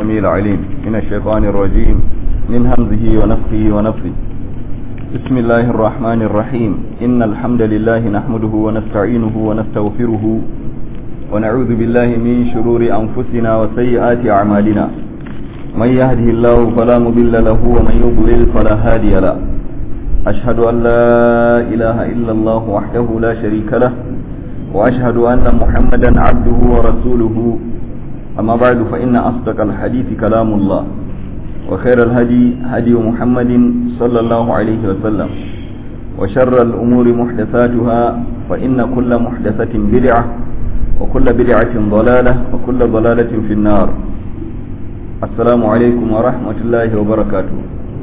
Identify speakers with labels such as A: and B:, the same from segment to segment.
A: السميع العليم من الشيطان الرجيم من همزه ونفخه ونفخه بسم الله الرحمن الرحيم إن الحمد لله نحمده ونستعينه ونستغفره ونعوذ بالله من شرور أنفسنا وسيئات أعمالنا من يهده الله فلا مضل له ومن يضلل فلا هادي له أشهد أن لا إله إلا الله وحده لا شريك له وأشهد أن محمدا عبده ورسوله أما بعد فإن أصدق الحديث كلام الله وخير الهدي هدي محمد صلى الله عليه وسلم وشر الأمور محدثاتها فإن كل محدثة بدعة وكل بدعة ضلالة وكل ضلالة في النار السلام عليكم ورحمة الله وبركاته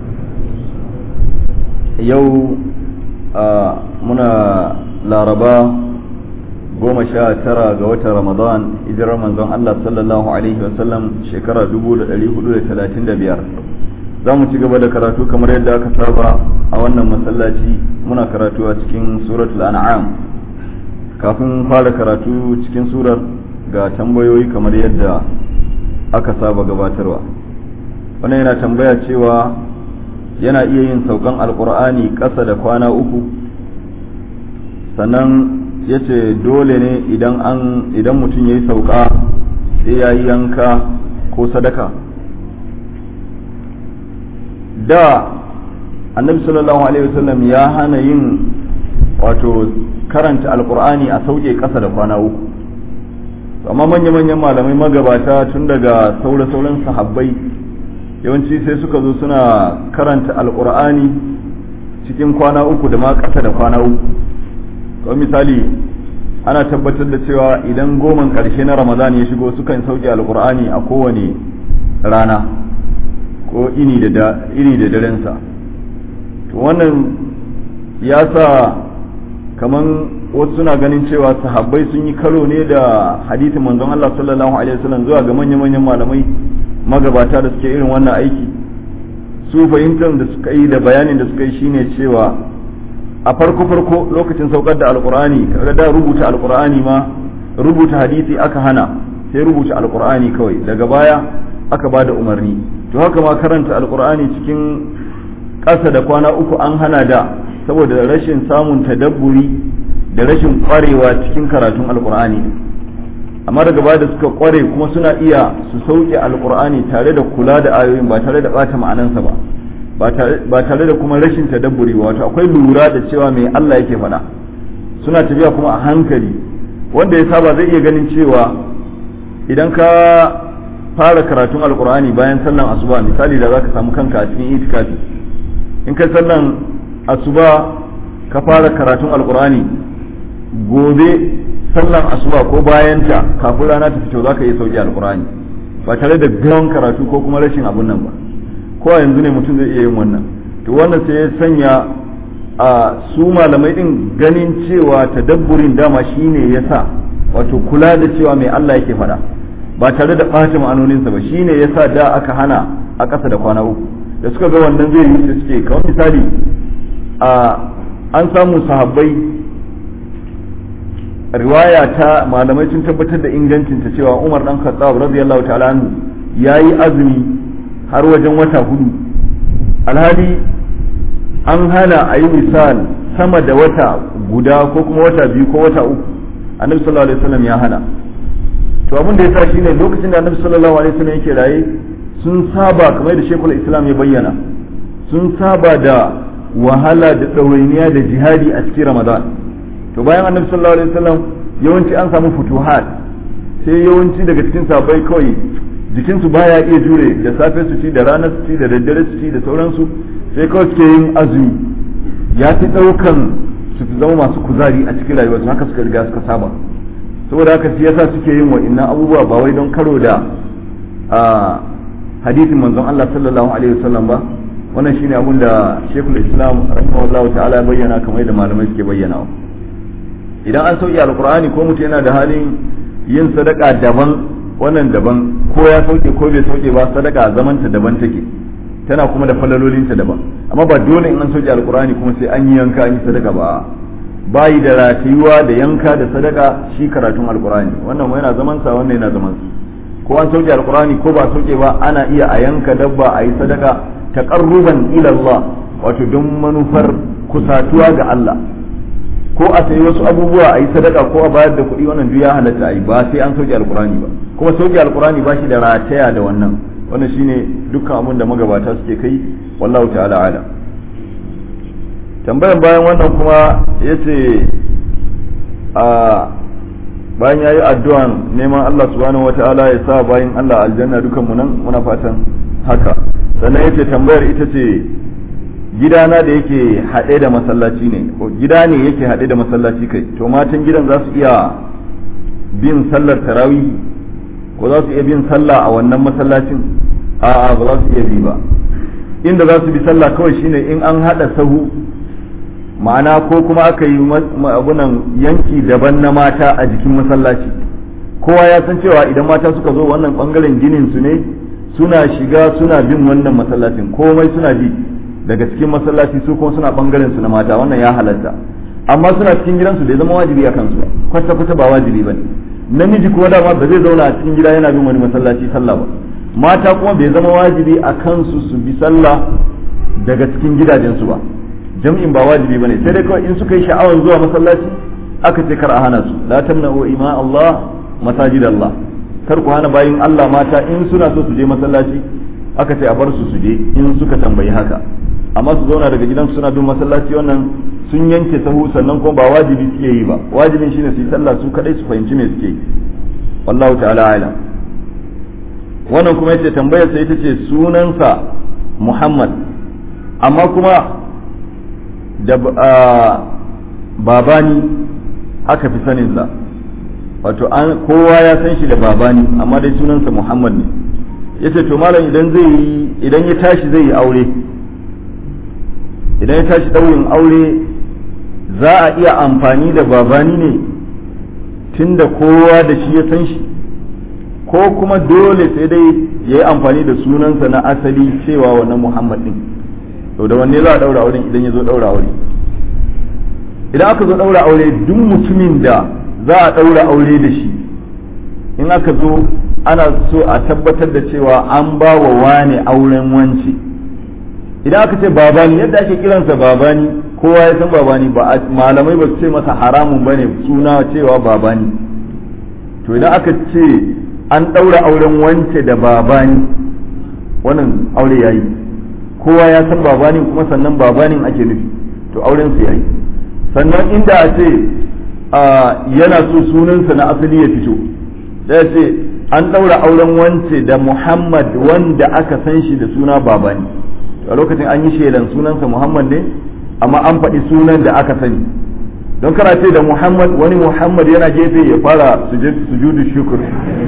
A: yau muna laraba goma sha tara ga watan ramadan hijirar manzon Allah sallallahu alaihi wasallam shekara 1435 za mu ci gaba da karatu kamar yadda aka saba a wannan masallaci muna karatu a cikin suratul an'am kafin fara karatu cikin surar ga tambayoyi kamar yadda aka saba gabatarwa wannan yana tambaya cewa yana iya yin saukan alkur'ani ƙasa da kwana uku sannan ya ce dole ne idan an idan mutum ya yi sauka sai ya yi yanka ko sadaka da annabi sallallahu alaihi wasallam ya hana yin wato karanta alkur'ani a sauke ƙasa da kwana uku amma manya-manyan malamai magabata tun daga saura-sauran sahabbai yawanci sai suka zo suna karanta alkur'ani cikin kwana uku da ma ƙasa da kwana uku kamar misali ana tabbatar da cewa idan goman ƙarshe na ramadan ya shigo sukan sauke alkur'ani a kowane rana ko ini da ini da darensa to wannan ya sa kaman wasu suna ganin cewa sahabbai sun yi karo ne da hadithin manzon Allah sallallahu alaihi wasallam zuwa ga manya-manyan malamai magabata da suke irin wannan aiki su fahimtar da suka yi da bayanin da suka yi shine cewa a farko farko lokacin saukar da alkur'ani kaga da rubuta alkur'ani ma rubuta hadisi aka hana sai rubuta alkur'ani kawai daga baya aka ba da umarni to haka ma karanta alkur'ani cikin ƙasa da kwana uku an hana da saboda rashin samun tadabburi da rashin kwarewa cikin karatun alkur'ani amma daga baya da suka kware kuma suna iya su sauke alkur'ani tare da kula da ayoyin ba tare da bata ma'anansa ba ba tare da kuma rashin tadabburi wato akwai lura da cewa mai Allah yake faɗa suna tafiya kuma a hankali wanda ya saba zai iya ganin cewa idan ka fara karatun alkur'ani bayan sallan asuba misali da zaka samu kanka a cikin itikafi in ka sallan asuba ka fara karatun alkur'ani gobe sallan asuba ko bayanta kafin rana ta fito zaka iya sauki alkur'ani ba tare da gawan karatu ko kuma rashin abun nan ba ko a yanzu ne mutum zai iya yin wannan to wannan sai ya sanya a su malamai din ganin cewa tadabburin dama shine yasa wato kula da cewa mai Allah yake faɗa ba tare da ɓata ma'anoninsa ba shine yasa da aka hana a ƙasa da kwana uku da suka ga wannan zai yi su suke kamar misali a an samu sahabbai riwaya ta malamai sun tabbatar da ingancinta cewa Umar dan Khattab radiyallahu ta'ala anhu yayi azumi har wajen wata hudu alhali an hana a yi misal sama da wata guda ko kuma wata biyu ko wata uku annabi sallallahu alaihi wasallam ya hana to abin da yasa shine lokacin da annabi sallallahu alaihi wasallam yake raye sun saba kamar da shekul islam ya bayyana sun saba da wahala da ɗawainiya da jihadi a cikin ramadan to bayan annabi sallallahu alaihi wasallam yawanci an samu futuhat sai yawanci daga cikin sabai kawai jikinsu baya iya jure da safe su ci da ranar su ci da daddare su ci da sauransu sai kawai suke yin azumi ya fi ɗaukan su fi zama masu kuzari a cikin rayuwarsu haka suka riga suka saba saboda haka shi yasa suke yin wa'innan abubuwa ba wai don karo da hadisin manzon Allah sallallahu alaihi wasallam ba wannan shine abin da Sheikhul Islam rahimahullahu ta'ala bayyana kamar da malamai suke bayyana idan an sauki alqur'ani ko mutum yana da halin yin sadaka daban wannan daban ko ya sauke ko bai sauke ba sadaka zamanta daban take tana kuma da falalolinta daban amma ba dole in an sauke alqur'ani kuma sai an yi yanka an yi sadaka ba bayi da ratayuwa da yanka da sadaka shi karatun alqur'ani wannan yana zaman sa wannan yana zaman sa ko an sauke alqur'ani ko ba sauke ba ana iya a yanka dabba a yi sadaka taqarruban ila Allah wato don manufar kusatuwa ga Allah ko a sayi wasu abubuwa a yi sadaka ko a bayar da kuɗi wannan duk ya halatta a yi ba sai an sauke alqur'ani ba kuma sauke alqur'ani ba shi da rataya da wannan wannan shine dukkan abin da magabata suke kai wallahu ta'ala alam tambayan bayan wannan kuma ya ce a bayan ya yi addu'an neman Allah subhanahu wa ta'ala ya sa bayan Allah aljanna dukanmu nan muna fatan haka sannan ya ce tambayar ita ce gidana da yake haɗe da masallaci ne gida ne yake haɗe da masallaci kai to matan gidan za su iya bin sallar tarawih ko za su iya bin sallah a wannan masallacin a'a ba za su iya bi ba inda za su bi sallah kawai shine in an haɗa sahu ma'ana ko kuma aka yi abunan yanki daban na mata a jikin masallaci kowa ya san cewa idan mata suka zo wannan bangaren ginin su ne suna shiga suna bin wannan masallacin komai suna bi daga cikin masallaci su kuma suna bangaren su na mata wannan ya halatta amma suna cikin gidansu bai zama wajibi a kansu ba kwata kwata ba wajibi bane namiji kuma dama ba zai zauna a cikin gida yana bin wani masallaci sallah ba mata kuma bai zama wajibi a kansu su bi sallah daga cikin gidajensu ba jam'in ba wajibi bane sai dai kawai in suka yi sha'awar zuwa masallaci aka ce kar a hana su la tamna'u ima Allah masajid Allah kar ku hana bayin Allah mata in suna so su je masallaci aka ce a bar su su je in suka tambayi haka amma su zauna daga gidan suna bin masallaci wannan sun yanke sahu sannan kuma ba wajibi suke yi ba wajibin shine su yi sallah su kadai su fahimci me suke yi wallahu ta'ala alam wannan kuma yace tambayar sa ita ce sunansa Muhammad amma kuma da babani aka fi saninsa wato an kowa ya san shi da babani amma dai sunansa Muhammad ne yace to malam idan zai yi idan ya tashi zai yi aure idan ya tashi ɗaurin aure za a iya amfani da babani ne tunda kowa da shi ya san shi ko kuma dole sai dai ya yi amfani da sunansa na asali cewa wannan Muhammad din to da wanne za a daura auren idan ya zo daura aure idan aka zo daura aure duk mutumin da za a daura aure da shi in aka zo ana so a tabbatar da cewa an ba wa wane auren wance idan aka ce babani yadda ake kiransa babani kowa ya san babani ba malamai ba su ce masa haramun bane suna cewa babani to idan aka ce an daura auren wance da babani wannan aure yayi kowa ya san babanin kuma sannan babanin ake nufi to auren su yayi sannan inda a ce yana so sunansa na asali ya fito sai ce an ɗaura auren wance da muhammad wanda aka san shi da suna babani a lokacin an yi shelan sunansa muhammad ne amma an faɗi sunan da aka sani don kana ce da muhammad wani muhammad yana gefe ya fara sujudu shukur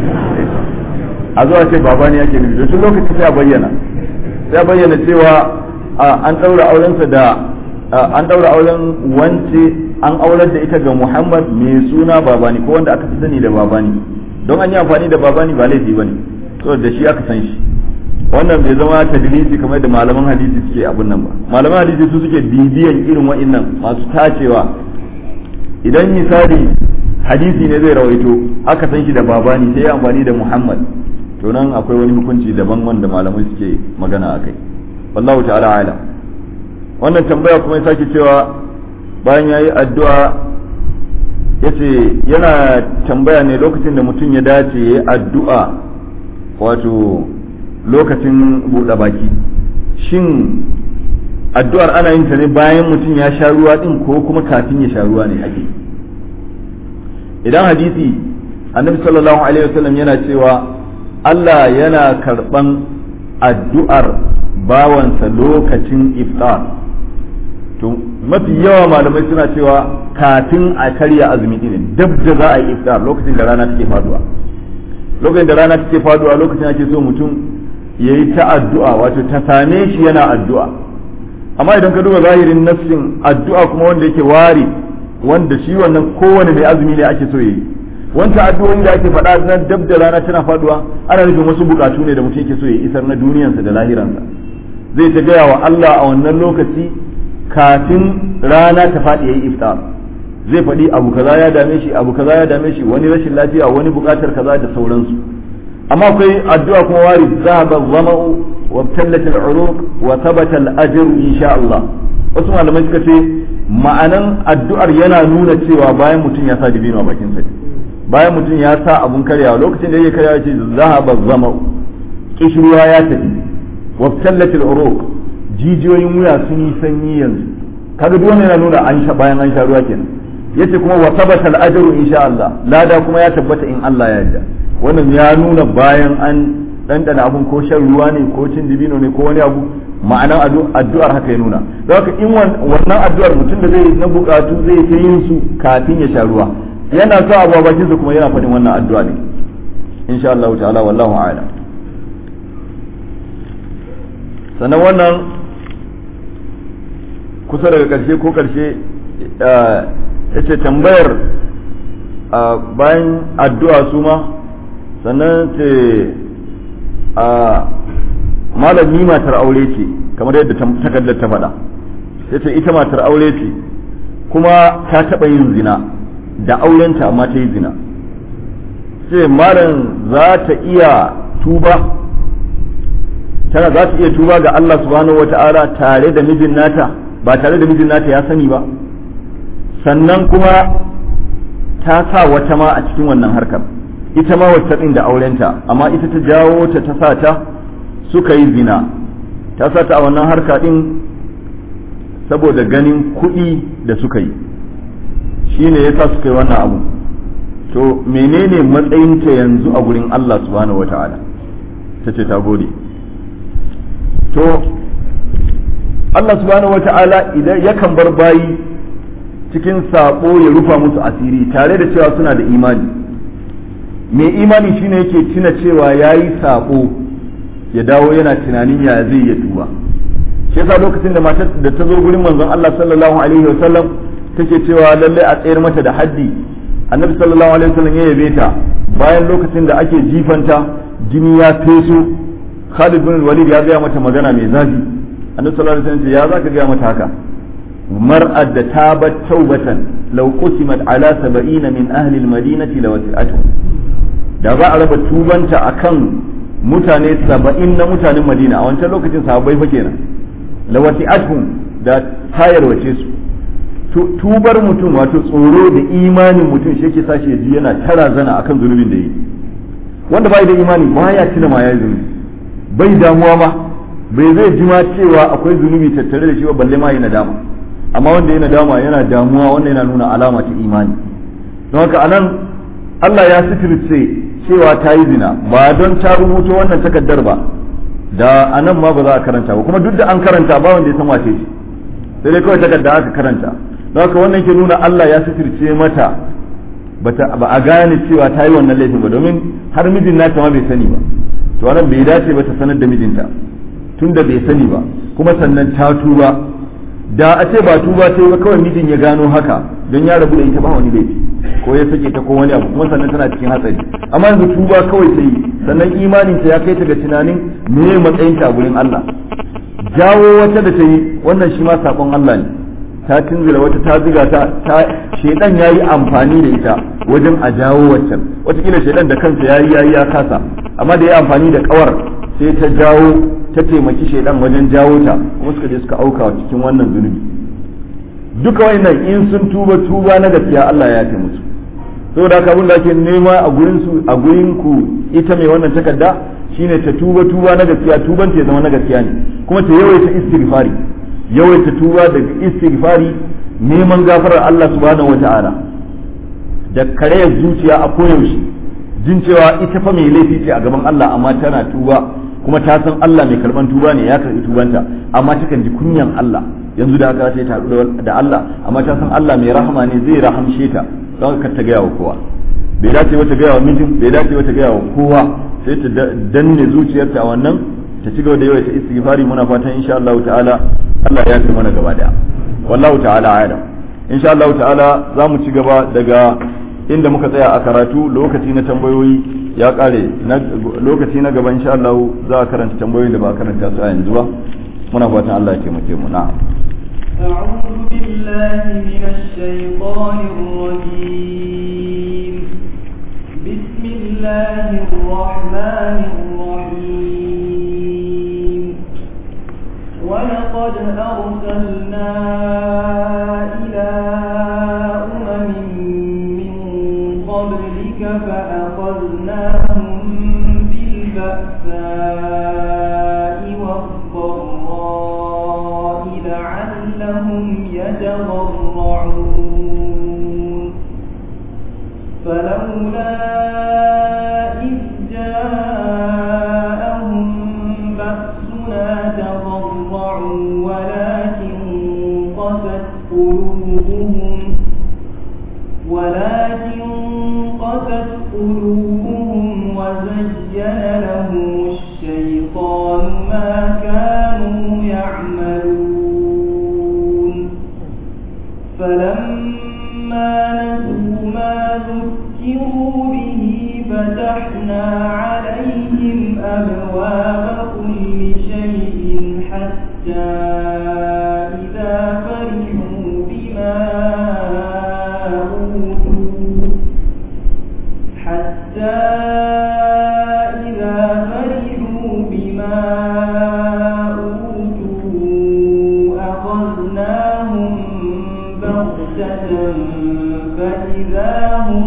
A: a zuwa ce babani yake nufi tun lokacin sai a bayyana sai bayyana cewa an ɗaura aurensa da an ɗaura auren wance an aurar da ita ga Muhammad mai suna babani ko wanda aka fi sani da babani don an yi amfani da babani ba laifi bane so da shi aka san shi wannan bai zama tadlisi kamar da malaman hadisi suke abun nan ba malaman hadisi su suke bibiyan irin wa'annan masu tacewa idan misali hadisi ne zai rawaito aka san shi da babani sai ya amfani da Muhammad to nan akwai wani hukunci daban wanda malamai suke magana a kai wallahu ta'ala ala wannan tambaya kuma ya sake cewa bayan ya yi addu'a ya ce yana tambaya ne lokacin da mutum ya dace ya yi addu'a wato lokacin buɗe baki shin addu'ar ana yin ta ne bayan mutum ya sha ruwa ɗin ko kuma kafin ya sha ruwa ne ake idan hadisi annabi sallallahu alaihi wasallam yana cewa Allah yana karɓan addu'ar bawansa lokacin iftar to mafi yawa malamai suna cewa kafin a karya azumi ne dab da za a yi iftar lokacin da rana take faduwa lokacin da rana take faduwa lokacin ake so mutum ya yi ta addu'a wato ta same shi yana addu'a amma idan ka duba zahirin nafsin addu'a kuma wanda yake ware wanda shi wannan kowane mai azumi ne ake so ya yi wancan addu'o'i da ake faɗa na dab da rana tana faduwa ana nufin wasu bukatu ne da mutum yake so ya isar na duniyansa da lahiransa zai ta gaya wa Allah a wannan lokaci kafin rana ta faɗi yayi iftar zai faɗi abu kaza ya dame shi abu kaza ya dame shi wani rashin lafiya wani buƙatar kaza da sauransu amma akwai addu'a kuma wari zahaba zama'u wa tallat al-uruq wa thabata al-ajr insha Allah wasu malamai suka ce ma'anan addu'ar yana nuna cewa bayan mutum ya sa dibino a bakin sa bayan mutum ya sa abun karyawa lokacin da yake karyawa ce zahaba zama'u kishruwa ya tafi wa tallat al-uruq jijiyoyin wuya sun yi sanyi yanzu kaga duk wannan yana nuna an sha bayan an sha ruwa kenan yace kuma wa thabata al-ajru insha Allah lada kuma ya tabbata in Allah ya yarda wannan ya nuna bayan an ɗanɗana abun ko shan ruwa ne ko cin dibino ne ko wani abu ma'anar addu'ar haka ya nuna don haka in wannan addu'ar mutum da zai na bukatu zai ta yin su kafin ya sha ruwa yana sa abu a bakinsa kuma yana faɗin wannan addu'a ne insha Allah ta'ala wallahu a'lam sannan wannan kusa daga ƙarshe ko ƙarshe ya ce tambayar bayan addu'a su ma sannan ce a malami matar aure ce kamar yadda takardar ta faɗa ya ce ita matar aure ce kuma ta taɓa yin zina da aurenta amma ta yi zina ce malam za ta iya tuba tana za ta iya tuba ga Allah subhanahu wa ta'ala tare da mijin nata ba tare da mijin nata ya sani ba sannan kuma ta sa wata ma a cikin wannan harkar ita ma wacce ɗin da aurenta amma ita ta jawo ta ta sa ta suka yi zina ta sa ta a wannan harka ɗin saboda ganin kuɗi da suka yi shi ne ya sa suka yi wannan abu to menene matsayinta yanzu a gurin Allah subhanahu wata'ala ta ce ta gode to Allah subhanahu wata'ala idan yakan bar bayi cikin saɓo ya rufa musu asiri tare da cewa suna da imani mai imani shine yake tuna cewa ya yi saƙo ya dawo yana tunanin ya zai ya tuba shi yasa lokacin da matar da ta zo gurin manzon Allah sallallahu alaihi wa sallam take cewa lalle a tsayar mata da haddi annabi sallallahu alaihi wa sallam ya yabe ta bayan lokacin da ake jifanta jini ya feso Khalid bin Walid ya gaya mata magana mai zafi annabi sallallahu alaihi wa sallam ya zaka gaya mata haka mar'ad da tabat taubatan law qusimat ala 70 min ahli al-madinati lawasi'atuhum da za a raba tubanta akan mutane saba'in na mutanen madina a wancan lokacin sahabbai fa kenan lawati athum da tayar wace su tubar mutum wato tsoro da imanin mutum shi yake sashi ji yana tara zana akan zunubin da yi wanda bai da imani baya tuna ma yayi zunubi bai damuwa ma bai zai ji ma cewa akwai zunubi tattare da shi ba balle ma yana dama amma wanda yana dama yana damuwa wanda yana nuna alama ta imani don haka anan Allah ya sitirce cewa ta yi zina ba don ta rubuto wannan takardar ba da anan ma ba za a karanta ba kuma duk da an karanta ba wanda ya san wace ce sai dai kawai takarda aka karanta don haka wannan ke nuna Allah ya sitirce mata ba a gane cewa ta yi wannan laifin ba domin har mijin nata ma bai sani ba to wannan bai dace ba ta sanar da mijinta tun da bai sani ba kuma sannan ta tuba da a ce ba tuba ta yi ba kawai mijin ya gano haka don ya rabu da ita ba wani laifi ko ya sake ta ko wani abu kuma sannan tana cikin hatsari amma yanzu tuba kawai ta yi sannan imanin ta ya kai ta ga tunanin me matsayin ta a gurin Allah jawo wata da ta yi wannan shi ma sakon Allah ne ta tunzura wata ta ziga ta ta shedan yayi amfani da ita wajen a jawo waccan watakila shedan da kansa yayi yayi ya kasa amma da ya amfani da kawar sai ta jawo ta taimaki shedan wajen jawo ta kuma suka je suka auka cikin wannan zunubi duka wannan in sun tuba tuba na gaskiya Allah ya musu saboda haka abin da ake nema a gurin su a gurin ku ita mai wannan takarda shine ta tuba tuba na gaskiya tuban ta zama na gaskiya ne kuma ta yawaita istighfari yawaita tuba daga istighfari neman gafarar Allah subhanahu wata'ala da karayar zuciya a koyaushe jin cewa ita fa mai laifi ce a gaban Allah amma tana tuba kuma ta san Allah mai karban tuba ne ya karbi tubanta amma takan ji kunyan Allah yanzu da aka ta haɗu da Allah amma ta san Allah mai rahama ne zai rahamshe ta don ka ta gaya wa kowa bai dace wata gaya wa mijin bai dace wata gaya wa kowa sai ta danne zuciyarta a wannan ta ci gaba da yawaita istighfari muna fatan insha Allah ta'ala Allah ya fi mana gaba daya wallahu ta'ala alam insha Allah ta'ala za mu ci gaba daga inda muka tsaya a karatu lokaci na tambayoyi ya kare lokaci na gaba insha Allah za a karanta tambayoyin da ba a karanta su a yanzu ba muna fatan Allah ya taimake mu na'am
B: أعوذ بالله من الشيطان الرجيم بسم الله الرحمن الرحيم ولقد أرسلنا إلى أمم من قبلك فأخذناهم بالبأساء والضراء لعلهم يتضرعون فلولا إذ جاءهم بأسنا تضرعوا ولكن قست قلوبهم ولكن قست قلوبهم وزين لهم الشيطان ما كانوا يعملون فلما نسوا ما ذكروا به فتحنا عليهم أبواب كل شيء حتى إذا فرحوا بما أوتوا حتى إذا فرحوا بما أوتوا أخذناهم بغتة فإذا هم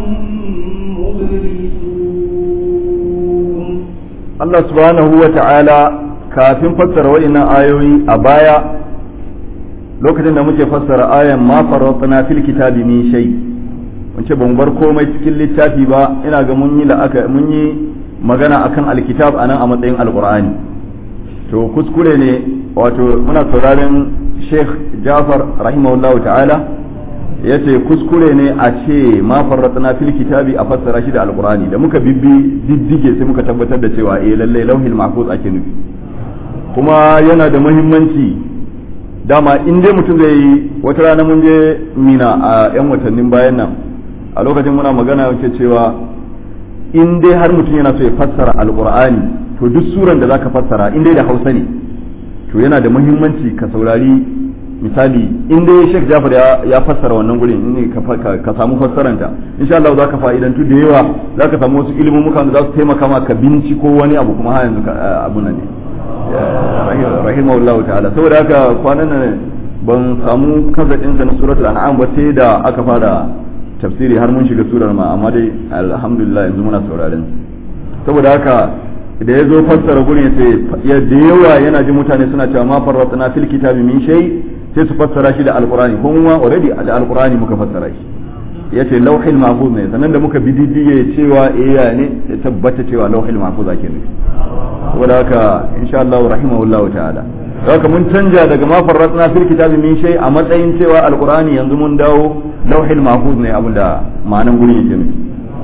B: مبلسون
A: Allah subhanahu wa ta'ala kafin fassara wa'innan ayoyi a baya lokacin da muke fassara ayan ma farratna fil kitabi min shay mun ce ban bar komai cikin littafi ba ina ga mun yi la'aka mun yi magana akan alkitab anan a matsayin alqur'ani to kuskure ne wato muna sauraron Sheikh Jafar rahimahullahu ta'ala yace kuskure ne a ce ma farratna fil kitabi a fassara shi da alqur'ani da muka bibbi diddige sai muka tabbatar da cewa eh lalle lauhil mahfuz ake nufi kuma yana da muhimmanci dama in dai mutum zai yi wata rana mun je mina a yan watannin bayan nan a lokacin muna magana yake cewa in dai har mutum yana so ya fassara alqur'ani to duk suran da zaka fassara in dai da hausa ne to yana da muhimmanci ka saurari misali in dai Sheikh Jafar ya fassara wannan gurin in ka samu fassaranta insha Allah za ka fa'idantu da yawa za ka samu wasu ilimin muka da za su taimaka ma ka binciko wani abu kuma har yanzu abun nan ne rahimahullah ta'ala saboda haka kwanan nan ban samu kaza din na suratul an'am ba sai da aka fara tafsiri har mun shiga surar ma amma dai alhamdulillah yanzu muna sauraren saboda haka da ya zo fassara gurin sai ya da yawa yana ji mutane suna cewa ma farratna fil kitabi min shay sai su fassara shi da alqur'ani ko kuma already da alqur'ani muka fassara shi yace lauhil mahfuz ne sannan da muka bi diddige cewa eh ya ne ya tabbata cewa lauhil mahfuz ake nufi saboda haka insha Allah rahimahullahu ta'ala haka mun canja daga ma farratna fil kitabi min shay a matsayin cewa alqur'ani yanzu mun dawo lauhil mahfuz ne abinda ma'anan gurin yake nufi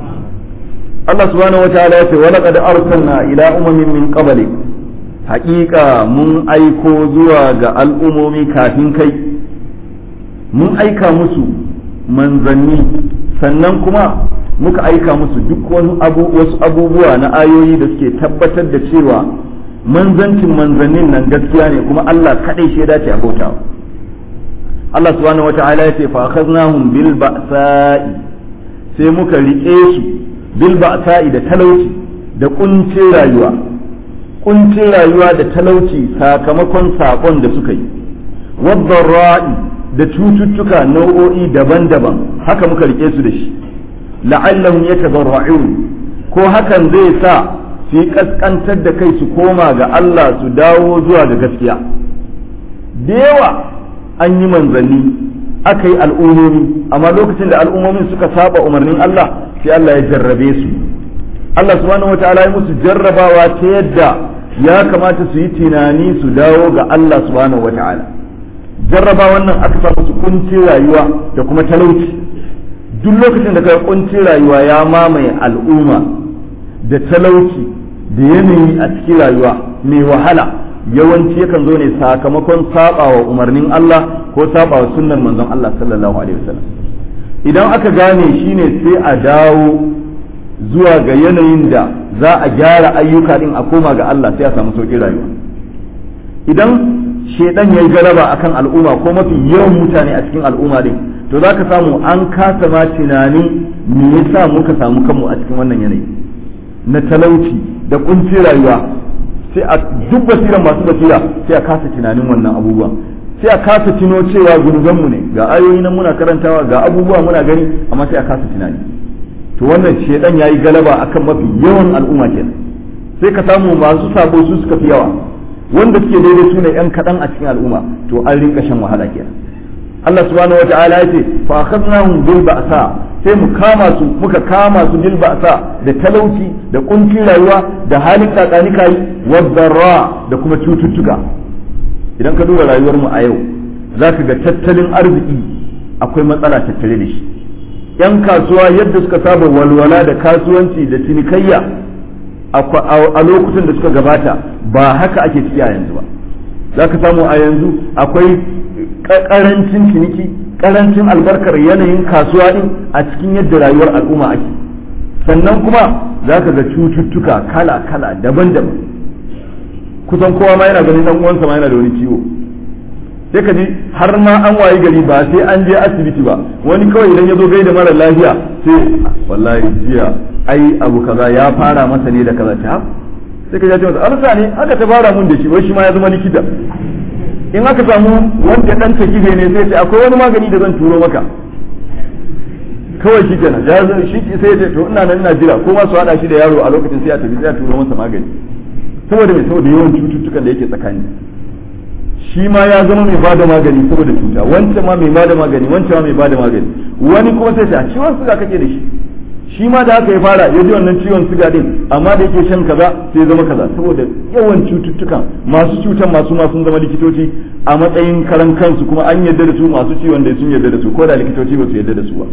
A: Allah subhanahu wataala ya ce wa laqad arsalna ila umamin min qablik haƙiƙa mun aiko zuwa ga al'umomi kafin kai mun aika musu manzanni sannan kuma muka aika musu duk wani abu wasu abubuwa na ayoyi da suke tabbatar da cewa manzancin manzannin nan gaskiya ne kuma Allah kaɗai shi ya dace a bautawa Allah subhanahu wataala ya ce fa akhadnahum bil ba'sa'i sai muka riƙe su bil ba'sa'i da talauci da kuncin rayuwa kuncin rayuwa da talauci sakamakon sakon da suka yi wadda da cututtuka nau'o'i daban-daban haka muka rike su da shi la'allahum yatadarra'un ko hakan zai sa su yi kaskantar da kai su koma ga Allah su dawo zuwa ga gaskiya da yawa an yi manzanni aka yi al'ummomi amma lokacin da al'ummomin suka saba umarnin Allah sai Allah ya jarrabe su Allah subhanahu wataala ya musu jarrabawa ta yadda ya kamata su yi tunani su dawo ga Allah subhanahu wataala jarraba wannan aka sa musu kuncin rayuwa da kuma talauci duk lokacin da kai kuncin rayuwa ya mamaye al'umma da talauci da yanayi a cikin rayuwa mai wahala yawanci yakan zo ne sakamakon sabawa umarnin Allah ko sabawa sunnar manzon Allah sallallahu alaihi wasallam idan aka gane shine sai a dawo zuwa ga yanayin da za a gyara ayyuka din a koma ga Allah sai a samu sauƙin rayuwa idan shedan ya yi galaba akan al'umma ko mafi yawan mutane a cikin al'umma din to za ka samu an kasa ma tunani me yasa muka samu kanmu a cikin wannan yanayi na talauci da kuncin rayuwa sai a duk basiran masu basira sai a kasa tunanin wannan abubuwan sai a kasa tuno cewa gunubanmu ne ga ayoyi nan muna karantawa ga abubuwa muna gani amma sai a kasa tunani to wannan shedan yayi galaba akan mafi yawan al'umma kenan sai ka samu masu sabo su suka fi yawa wanda suke daidai su ne yan kaɗan a cikin al'umma to an rinka shan wahala kenan Allah subhanahu wata'ala ya ce fa akhadnahum bil ba'sa sai mu kama su muka kama su bil ba'sa da talauci da kuncin rayuwa da halin kakani kai wadarra da kuma cututtuka idan ka duba rayuwar mu a yau zaka ga tattalin arziki akwai matsala tattare da shi yan kasuwa yadda suka saba walwala da kasuwanci da cinikayya a lokutan da suka gabata ba haka ake ciki a yanzu ba za ka samu a yanzu akwai karancin ciniki karancin albarkar yanayin kasuwa din a cikin yadda rayuwar al'umma ake sannan kuma za ka ga cututtuka kala-kala daban-daban kusan kowa ma yana ganin dan uwansa ma yana da wani ciwo sai ka ji har ma an wayi gari ba sai an je asibiti ba wani kawai idan ya zo gaida mara lafiya sai wallahi jiya ai abu kaza ya fara masa ne da kaza ta sai ka ji masa arsa ne aka ta fara mun da shi wai shi ma ya zama likita in aka samu wanda dan ta kibe ne sai ce akwai wani magani da zan turo maka kawai shi kenan ya zo shi sai ya ce to ina nan ina jira ko ma su hada shi da yaro a lokacin sai ya tafi sai ya turo masa magani saboda mai saboda yawan cututtukan da yake tsakani shi ma ya zama mai bada magani saboda cuta wancan ma mai bada magani wancan ma mai bada magani wani kuma sai ta ciwon suga kake da shi shi ma da haka ya fara ya ji wannan ciwon suga din amma da yake shan kaza sai zama kaza saboda yawan cututtukan masu cutan masu ma sun zama likitoci a matsayin karan kansu kuma an yarda da su masu ciwon da sun yarda da su ko da likitoci ba su yarda da su ba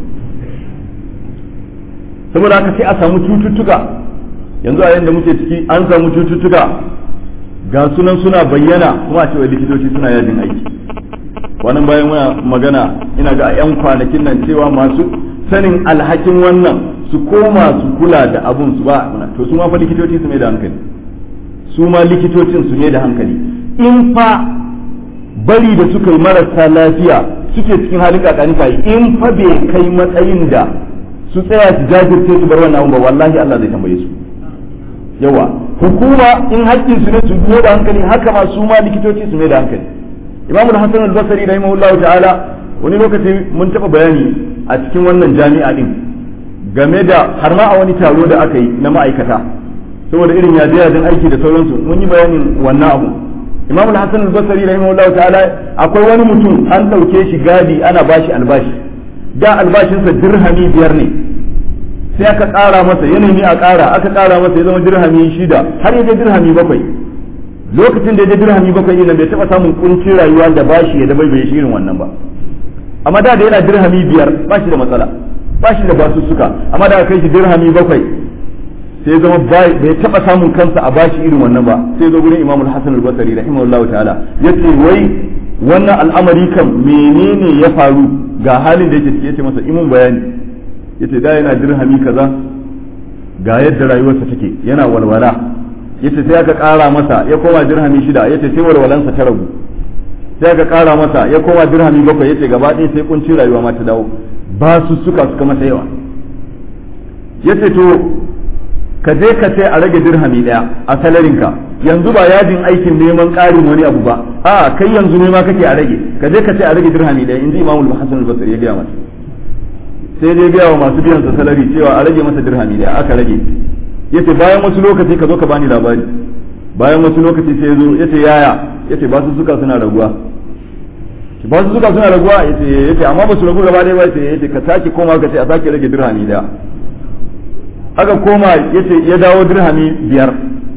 A: saboda haka sai a samu cututtuka yanzu a yanda muke ciki an samu cututtuka ga sunan suna bayyana kuma a cewa likitoci suna yajin aiki wannan bayan muna magana ina ga 'yan kwanakin nan cewa masu sanin alhakin wannan su koma su kula da abun su ba muna to su ma fa likitoci su mai da hankali su ma likitocin su ne da hankali in fa bari da suka yi marasa lafiya suke cikin halin kakani kai in fa bai kai matsayin da su tsaya su jajirce su bar wannan abun ba wallahi Allah zai tambaye su yawa hukuma in haƙƙin su ne su biyo da hankali haka ma su ma likitoci su mai da hankali imamu hasan al-basri rahimahullahu ta'ala wani lokaci mun taɓa bayani a cikin wannan jami'a din game da har ma a wani taro da aka yi na ma'aikata saboda irin yaje yajin aiki da sauransu mun yi bayanin wannan abu imamu hasan al-basri rahimahullahu ta'ala akwai wani mutum an ɗauke shi gadi ana bashi albashi da albashinsa dirhami biyar ne sai aka ƙara masa ya nemi a ƙara aka ƙara masa ya zama dirhami shida har ya je dirhami bakwai lokacin da ya je dirhami bakwai ina bai taɓa samun kuncin rayuwa da bashi ya dabai bai shi irin wannan ba amma da da yana dirhami biyar ba shi da matsala ba shi da basussuka amma da aka kai shi dirhami bakwai sai zama bai taɓa samun kansa a bashi irin wannan ba sai zo gurin imamul hasan al-basri rahimahullahu ta'ala yace wai wannan al'amari kan menene ya faru ga halin da yake ciki yace masa imun bayani yace da yana dirhami kaza ga yadda rayuwarsa take yana walwala yace sai aka ƙara masa ya koma dirhami shida yace sai walwalansa ta ragu sai aka ƙara masa ya koma dirhami bakwai yace gaba ɗaya sai kunci rayuwa ma ta dawo ba su suka suka masa yawa yace to ka je ka sai a rage dirhami ɗaya a salarinka yanzu ba yajin aikin neman ƙarin wani abu ba a kai yanzu ne ma kake a rage ka je ka sai a rage dirhami ɗaya inji imamul hasan al-basri ya gaya masa sai dai gaya wa masu biyan sa salari cewa a rage masa dirhami da aka rage yace bayan wasu lokaci ka zo ka bani labari bayan wasu lokaci sai zo yace yaya yace ba su suka suna raguwa ba su suka suna raguwa yace yace amma ba su ragu gaba ɗaya ba yace yace ka sake koma ka ce a sake rage dirhami da aka koma yace ya dawo dirhami biyar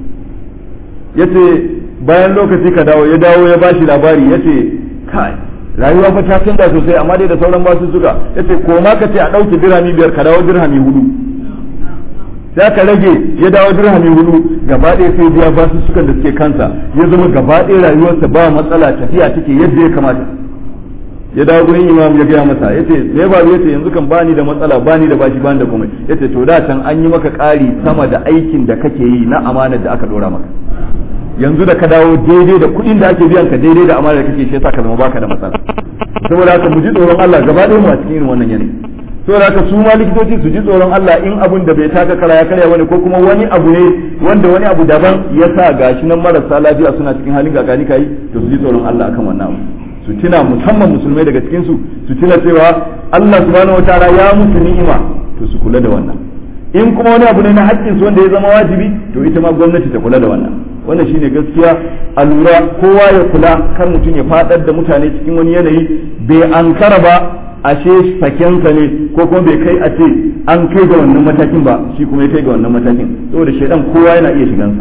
A: yace bayan lokaci ka dawo ya dawo ya bashi labari yace kai rayuwa fa ta canza sosai amma dai da sauran basu suka yace ko ma ka ce a ɗauke dirhami biyar ka dawo dirhami hudu sai ka rage ya dawo dirhami hudu gaba ɗaya sai biya basu sukan da suke kansa ya zama gaba ɗaya rayuwarsa ba matsala tafiya take yadda ya kamata ya dawo gurin imam ya gaya masa yace me ba yace yanzu kan bani da matsala bani da bashi bani da komai yace to da can an yi maka ƙari sama da aikin da kake yi na amanar da aka dora maka yanzu da ka dawo daidai da kuɗin da ake biyan ka daidai da amanar da kake shi yasa ka zama baka da matsala saboda haka mu ji tsoron Allah gaba ɗaya mu a cikin irin wannan yanayi saboda haka su ma likitoci su ji tsoron Allah in abun da bai taka kara ya karya bane ko kuma wani abu ne wanda wani abu daban ya sa gashi nan marasa lafiya suna cikin halin gagani kai to su ji tsoron Allah akan wannan abu su tuna musamman musulmai daga cikin su su tuna cewa Allah subhanahu wataala ya musu ni'ima to su kula da wannan in kuma wani abu ne na haƙƙin su wanda ya zama wajibi to ita ma gwamnati ta kula da wannan wannan shine gaskiya a lura kowa ya kula kan mutum ya fadar da mutane cikin wani yanayi bai ankara ba ashe sakensa ne ko kuma bai kai a ce an kai ga wannan matakin ba shi kuma ya kai ga wannan matakin saboda shaidan kowa yana iya shigansa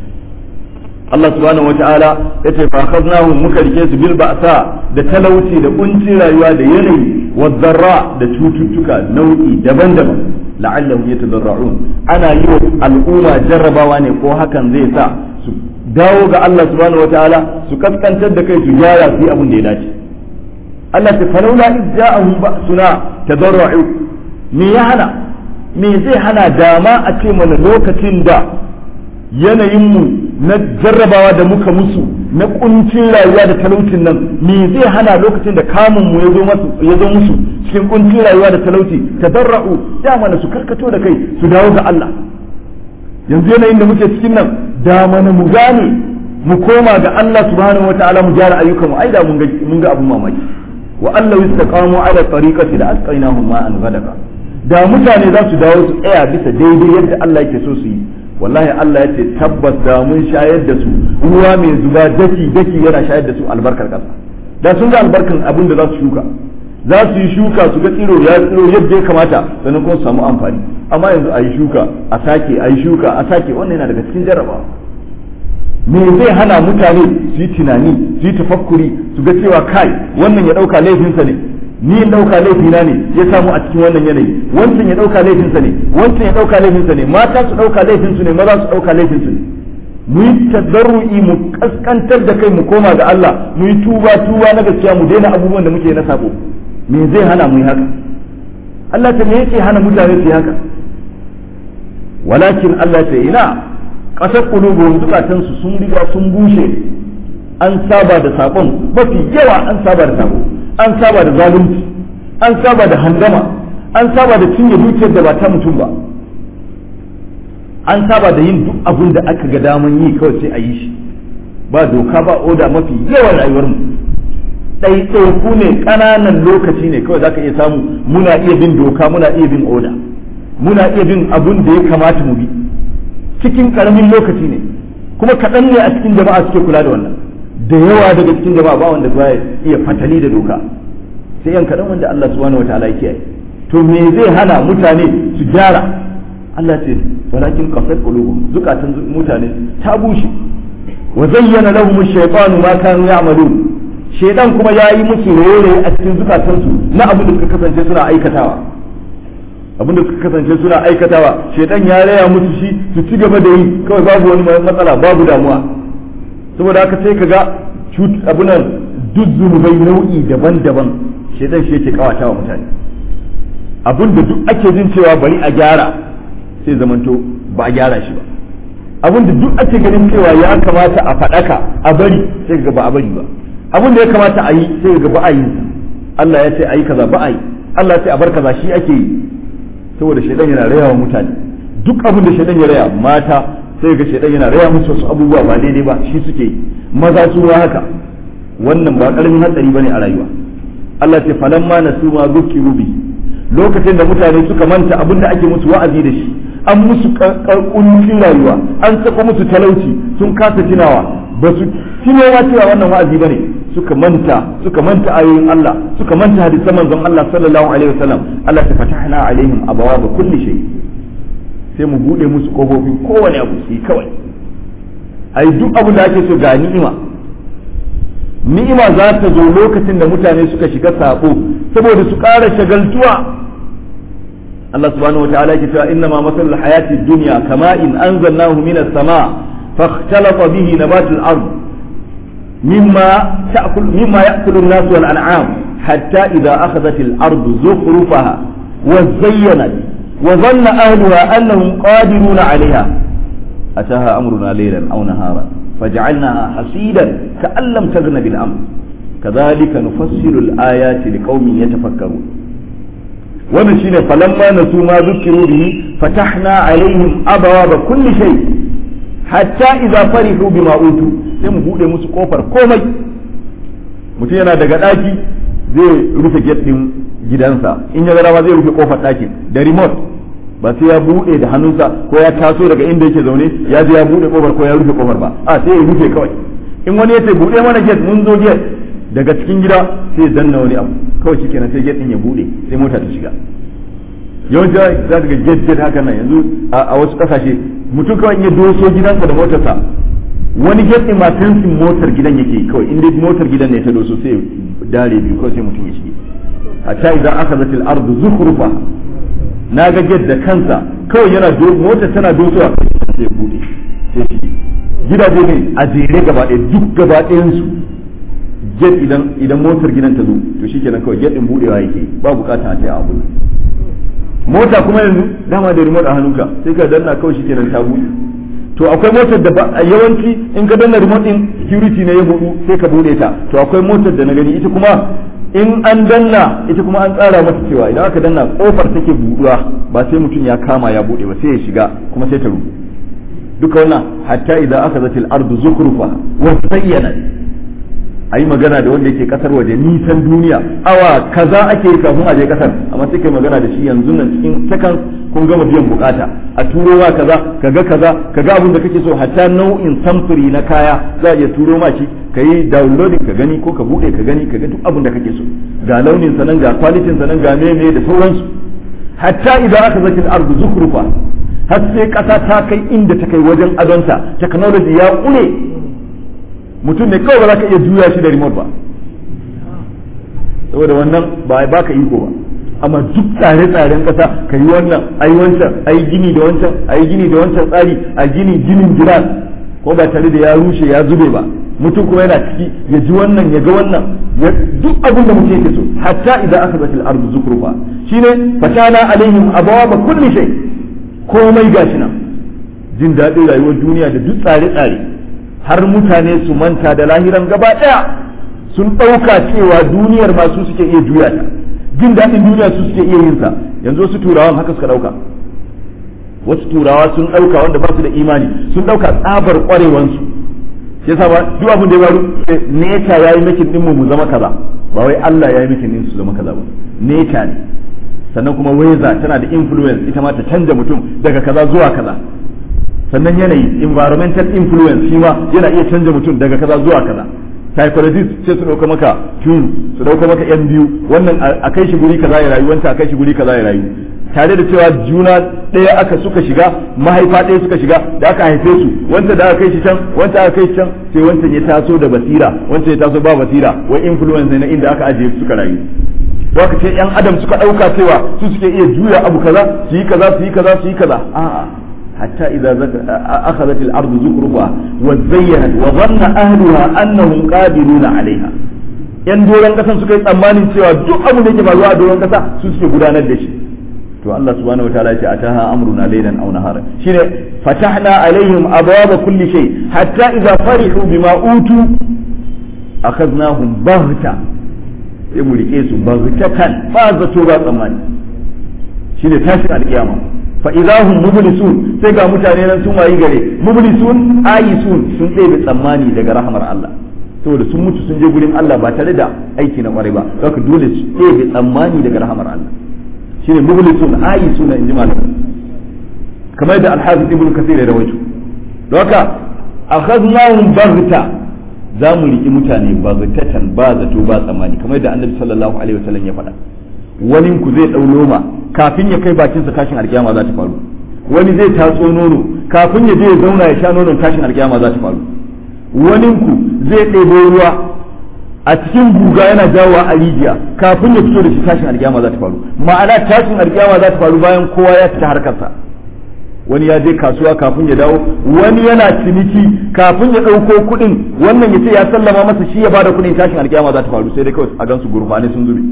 A: Allah subhanahu wata'ala ya ce fa akhadnahum muka rike su bil ba'sa da talauci da kuncin rayuwa da yanayi wa zarra da cututtuka nau'i daban-daban la'allahum yatadarra'un ana yi wa al'umma jarrabawa ne ko hakan zai sa su dawo ga Allah subhanahu wata'ala su kaskantar da kai su gyara su yi abin da ya dace Allah ta falaula iz ja'ahum ba'suna tadarra'u me ya hana me zai hana dama a ce mana lokacin da yanayin mu na jarrabawa da muka musu na kuncin rayuwa da talaucin nan me zai hana lokacin da kamun mu yazo masu yazo musu cikin kuncin rayuwa da talauci tadarra'u da mana su karkato da kai su dawo ga Allah yanzu yanayin da muke cikin nan da mana mu gane mu koma ga Allah subhanahu wataala mu gyara ayyukan mu ai da mun ga mun ga abun mamaki wa Allah istaqamu ala tariqati la asqainahum ma'an ghadaka da mutane za su dawo su tsaya bisa daidai yadda Allah yake so su yi wallahi Allah ya ce tabbas da mun shayar da su ruwa mai zuba daki daki yana shayar da su albarkar kasa da sun ga albarkan abin da za su shuka za su yi shuka su ga tsiro ya tsiro yadda ya kamata sannan kuma su samu amfani amma yanzu a yi shuka a sake a yi shuka a sake wannan yana daga cikin jarrabawa me zai hana mutane su yi tunani su yi tafakkuri su ga cewa kai wannan ya dauka laifinsa ne ni in dauka laifina ne ya samu a cikin wannan yanayi wancan ya dauka laifinsa ne wancan ya dauka laifinsa ne mata su dauka laifinsu ne maza su dauka laifinsu ne mu yi tadarru'i mu kaskantar da kai mu koma ga Allah mu yi tuba tuba na gaskiya mu daina abubuwan da muke na sabo me zai hana mu yi haka Allah ta me yake hana mutane su yi haka walakin Allah ta ina ƙasar ƙulubuhum zukatansu sun riga sun bushe an saba da saƙon mafi yawa an saba da saƙo an saba da zalunci an saba da handama an saba da cinye dukiyar da ba ta mutum ba an saba da yin duk abin da aka ga daman yi kawai sai a yi shi ba doka ba oda mafi yawan rayuwar mu ɗaiɗaiku ne ƙananan lokaci ne kawai zaka iya samu muna iya bin doka muna iya bin oda muna iya bin abin da ya kamata mu bi cikin karamin lokaci ne kuma kaɗan ne a cikin jama'a suke kula da wannan da yawa daga cikin jama'a ba wanda ba iya fatali da doka sai yan kaɗan wanda Allah subhanahu wa ta'ala yake to me zai hana mutane su gyara Allah ce walakin qasat qulubuhum zukatan mutane ta bushe wa zayyana lahum ash-shaytanu ma kanu ya'malun shaytan kuma yayi musu rere a cikin zukatansu na abin da suka kasance suna aikatawa abin da suka kasance suna aikatawa shaitan ya raya musu shi su ci gaba da yi kawai babu wani matsala babu damuwa saboda haka sai ka ga abunan duk zunubai nau'i daban-daban shaitan shi yake kawata wa mutane abin da duk ake jin cewa bari a gyara sai zamanto ba a gyara shi ba abin da duk ake ganin cewa ya kamata a faɗaka a bari sai ga ba a bari ba abin da ya kamata a yi sai ga ba a yi Allah ya ce a yi kaza ba a yi Allah ya ce a bar kaza shi ake yi saboda shaidan yana raya wa mutane duk abin da shaidan ya raya mata sai ga shaidan yana raya musu wasu abubuwa ba daidai ba shi suke yi maza su ma haka wannan ba karamin hatsari bane a rayuwa Allah ce falamma nasu ma zukiru bi lokacin da mutane suka manta abin da ake musu wa'azi da shi an musu kuncin rayuwa an saka musu talauci sun kasa tunawa ba su tunowa cewa wannan wa'azi bane suka manta suka manta ayoyin Allah suka manta hadisan manzon Allah sallallahu alaihi wasallam Allah ta fatahna alaihim abawaba kulli shay sai mu bude musu kofofin kowane abu su kawai ai duk abu da ake so ga ni'ima ni'ima za ta zo lokacin da mutane suka shiga sabo saboda su ƙara shagaltuwa Allah subhanahu wataala yake cewa inna ma masalul hayati dunya kama in anzalnahu minas sama fakhtalata bihi nabatul ard مما تأكل مما يأكل الناس والأنعام حتى إذا أخذت الأرض زخرفها وزينت وظن أهلها أنهم قادرون عليها أتاها أمرنا ليلا أو نهارا فجعلناها حصيدا كأن لم تغن بالأمر كذلك نفصل الآيات لقوم يتفكرون wannan shine falamma nasu ma zukiru bihi fatahna alaihim abawaba kulli shay hatta idza farihu bima utu sai mu bude musu kofar komai mutum yana daga daki zai rufe gate din gidansa in ya gara ma zai rufe kofar ɗakin da remote ba sai ya buɗe da hannunsa ko ya taso daga inda yake zaune ya je ya buɗe kofar ko ya rufe kofar ba a sai ya rufe kawai in wani yace buɗe mana gate mun zo gate daga cikin gida sai ya danna wani abu kawai shikenan sai gate din ya buɗe sai mota ta shiga yawanci za ka ga gate gate haka nan yanzu a wasu kasashe mutum kawai ya doso gidansa da motarsa wani gate din ma sensin motar gidan yake kawai inda motar gidan ne ta doso sai dare biyu kawai sai mutum ya shige hatta idan aka zata al-ardu zukhrufa na ga gate da kansa kawai yana motar tana dosowa sai bude sai shi gidaje ne a jere gaba ɗaya duk gaba ɗayan su gate idan idan motar gidan ta zo to shikenan kawai gate din budewa yake ba bukata a taya abu mota kuma yanzu dama da remote a hannunka sai ka danna kawai shikenan ta bude to akwai motar da yawanci in ka danna remote din security ne ya budu sai ka bude ta to akwai motar da na gani ita kuma in an danna ita kuma an tsara mata cewa idan aka danna kofar take buduwa ba sai mutum ya kama ya bude ba sai ya shiga kuma sai ta rubu duka wannan hatta idan aka zati al-ardu zukhrufa wa sayyana ayi magana da wanda yake kasar waje nisan duniya awa kaza ake yi kafin a je kasar amma sai kai magana da shi yanzu nan cikin sakan kun gama biyan bukata a turo ma kaza kaga kaza kaga abin da kake so hatta nau'in samfuri na kaya za a iya turo ma shi ka yi downloading ka gani ko ka bude ka gani ka ga duk abin da kake so ga launin sa nan ga quality sa nan ga meme da sauransu hatta idan aka zaki ardu zukrufa har sai kasa ta kai inda ta kai wajen adonta technology ya kure mutum ne kawai ba za ka iya juya shi da remote ba saboda wannan ba ba ka iko ba amma duk tsare-tsaren kasa ka yi wannan a yi wancan a yi gini da wancan a yi gini da wancan tsari a gini ginin gidan ko ba tare da ya rushe ya zube ba mutum kuma yana ciki ya ji wannan ya ga wannan duk abin da mutum yake so hatta idan aka zata al-ardu zukrufa shine fatana alaihim abawaba kulli shay komai gashi nan jin daɗin rayuwar duniya da duk tsare-tsare har mutane su manta da lahiran gaba ɗaya sun ɗauka cewa duniyar ma su suke iya juya ta jin daɗin duniya su suke iya yin sa yanzu wasu turawan haka suka ɗauka wasu turawa sun ɗauka wanda ba su da imani sun ɗauka tsabar ƙwarewansu shi yasa ba duk abin da ya faru neta yayi makin din mu zama kaza ba wai Allah yayi makin din su zama kaza ba neta ne sannan kuma weza tana da influence ita ma ta canja mutum daga kaza zuwa kaza sannan yanayi environmental influence shi ma yana iya canja mutum daga kaza zuwa kaza psychologist sai su dauka maka tune su dauka maka yan biyu wannan a kai shi guri kaza ya rayu wancan a kai shi guri kaza ya rayu tare da cewa juna ɗaya aka suka shiga mahaifa ɗaya suka shiga da aka haife su wancan da aka kai shi can wancan aka kai shi can sai wancan ya taso da basira wancan ya taso ba basira wai influence ne na inda aka ajiye suka rayu ka ce yan adam suka ɗauka cewa su suke iya juya abu kaza su yi kaza su yi kaza su yi kaza a'a hatta idza akhadhat al-ardu zukruha wa zayyanat wa dhanna ahliha annahum qadiruna 'alayha yan doron kasan suka yi tsammanin cewa duk abin da yake faruwa a doron kasa su suke gudanar da shi to Allah subhanahu wataala ya ce ataha amruna laylan aw nahara shine fatahna alaihim abwaba kulli shay hatta idza farihu bima utu akhadnahum baghta sai mu rike su baghtatan ba zato ba tsammani shine tashin alkiyama fa idahum mublisun sai ga mutane nan sun wayi gare mublisun ayisun sun ɗebe tsammani daga rahmar Allah saboda sun mutu sun je gurin Allah ba tare da aiki na kwarai ba haka dole su ɗebe tsammani daga rahmar Allah shine mublisun ayisun in ji malamin kamar da alhafiz ibn kasir ya rawaito don haka akhadnahum baghta za mu riki mutane baghtatan ba zato ba tsammani kamar da annabi sallallahu alaihi wasallam ya faɗa wani ku zai ɗau noma kafin ya kai bakinsa tashin alkiyama za ta faru wani zai tatso nono kafin ya je ya zauna ya sha nonon tashin alkiyama za ta faru wani ku zai ɗebo ruwa a cikin guga yana jawowa a rijiya kafin ya fito da shi tashin alkiyama za ta faru ma'ana tashin alkiyama za ta faru bayan kowa ya fita harkarsa wani ya je kasuwa kafin ya dawo wani yana ciniki kafin ya ɗauko kuɗin wannan ya ce ya sallama masa shi ya bada kuɗin tashin alkiyama za ta faru sai dai kawai a gansu gurfane sun zube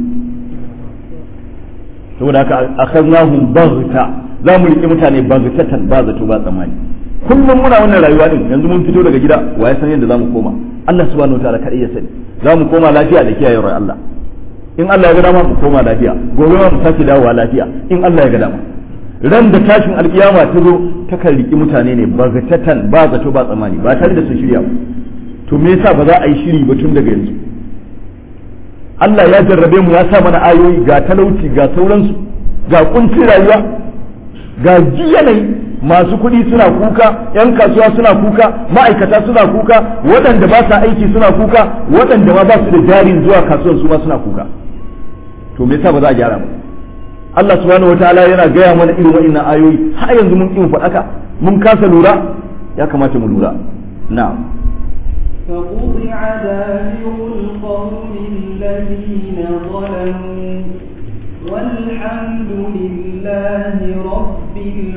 A: saboda haka akhadnahum baghta za mu riƙe mutane baghtatan ba zato ba tsammani kullum muna wannan rayuwa din yanzu mun fito daga gida wa ya san yadda zamu koma Allah subhanahu wataala kadai ya sani za mu koma lafiya da kiyayewar Allah in Allah ya ga dama mu koma lafiya gobe ma mu sake dawowa lafiya in Allah ya ga dama ran da tashin alkiyama ta zo ta kan riki mutane ne ba gatatan ba zato ba tsammani ba tare da sun shirya ba to me yasa ba za a yi shiri ba tun daga yanzu Allah ya jarrabe mu ya sa mana ayoyi ga talauci ga sauransu ga kuncin rayuwa ga yanayi masu kuɗi suna kuka yan kasuwa suna kuka ma'aikata suna kuka waɗanda ba sa aiki suna kuka waɗanda ma ba su da jarin zuwa kasuwan su ma suna kuka to me yasa ba za a gyara ba Allah subhanahu wataala yana gaya mana irin wa'annan ayoyi har yanzu mun kin faɗaka mun kasa lura ya kamata mu lura na'am
B: فقطع دابر القوم الذين ظلموا والحمد لله رب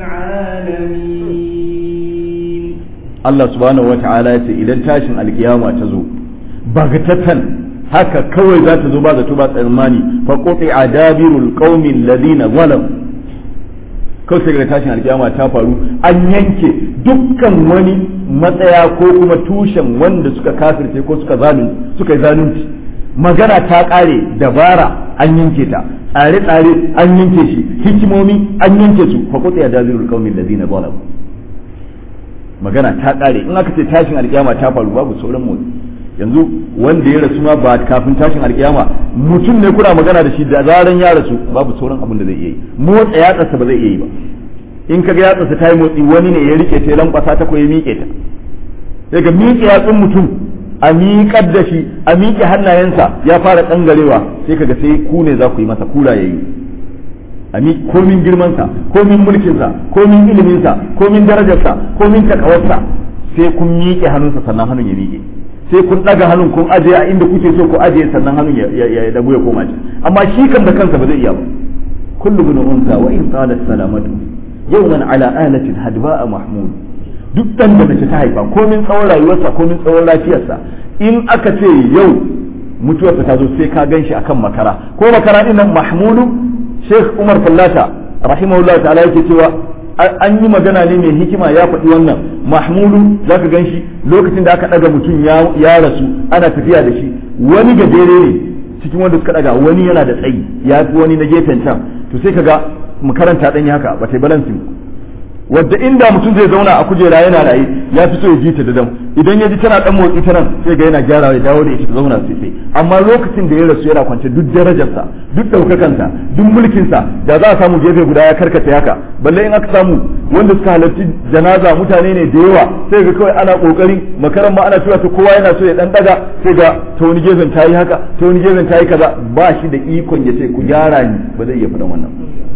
B: العالمين
A: Allah subhanahu wa ta'ala ya ce idan tashin alkiyama ta zo bagatatan haka kawai za ta zo ba zato ba tsammani fa quti adabirul qaumi alladhina zalam kawai sai ga tashin alkiyama ta faru an yanke dukkan wani matsaya ko kuma tushen wanda suka kafirce ko suka zalunci suka yi zalunci magana ta kare dabara an yanke ta tsare-tsare an yanke shi hikimomi an yanke su fa quti adabirul qaumi alladhina zalam magana ta kare in aka ce tashin alkiyama ta faru babu sauran motsi yanzu wanda ya rasu ma ba kafin tashin alkiyama mutum ne kuna magana da shi da zaran ya rasu babu sauran abin da zai iya yi motsa yatsarsa ba zai iya yi ba in kaga yatsarsa ta yi motsi wani ne ya rike ta lankwasa ta ko ya miƙe ta sai ga miƙe yatsun mutum a miƙar da shi a miƙe hannayensa ya fara tsangarewa sai kaga sai ku ne za ku yi masa kura yayi ami komin girmansa komin mulkinsa komin iliminsa komin darajarsa komin takawarsa sai kun miƙe hannunsa sannan hannun ya miƙe sai kun ɗaga hannun kun ajiye a inda kuke so ku ajiye sannan hannun ya dabu ya koma ci amma shi kan da kansa ba zai iya ba kullu bin unsa wa in qalat salamatu yawman ala alatin hadba'a mahmud duk dan da mace ta haifa komin tsawon rayuwarsa komin tsawon lafiyarsa in aka ce yau mutuwarsa ta zo sai ka ganshi akan makara ko makara din nan mahmudu Sheikh Umar Fallata rahimahullah ta'ala yake cewa an yi magana ne mai hikima ya faɗi wannan Mahmudu zaka ganshi lokacin da aka ɗaga mutum ya rasu ana tafiya da shi wani gajere ne cikin wanda suka ɗaga wani yana da tsayi ya fi wani na gefen can to sai kaga mu karanta ɗan haka ba ta balansin wadda inda mutum zai zauna a kujera yana raye ya fi so ya ji ta da dam idan ya ji tana dan motsi ta nan sai ga yana gyara ya dawo da ita ta zauna sai sai amma lokacin da ya rasu yana kwance duk darajarsa duk daukakansa duk mulkinsa da za a samu gefe guda ya karkata haka balle in aka samu wanda suka halarci janaza mutane ne da yawa sai ga kawai ana kokari makaran ma ana cewa ta kowa yana so ya dan daga sai ga ta wani gefen ta yi haka ta wani gefen ta yi kaza ba shi da ikon ya ce ku gyara ni ba zai iya faɗan wannan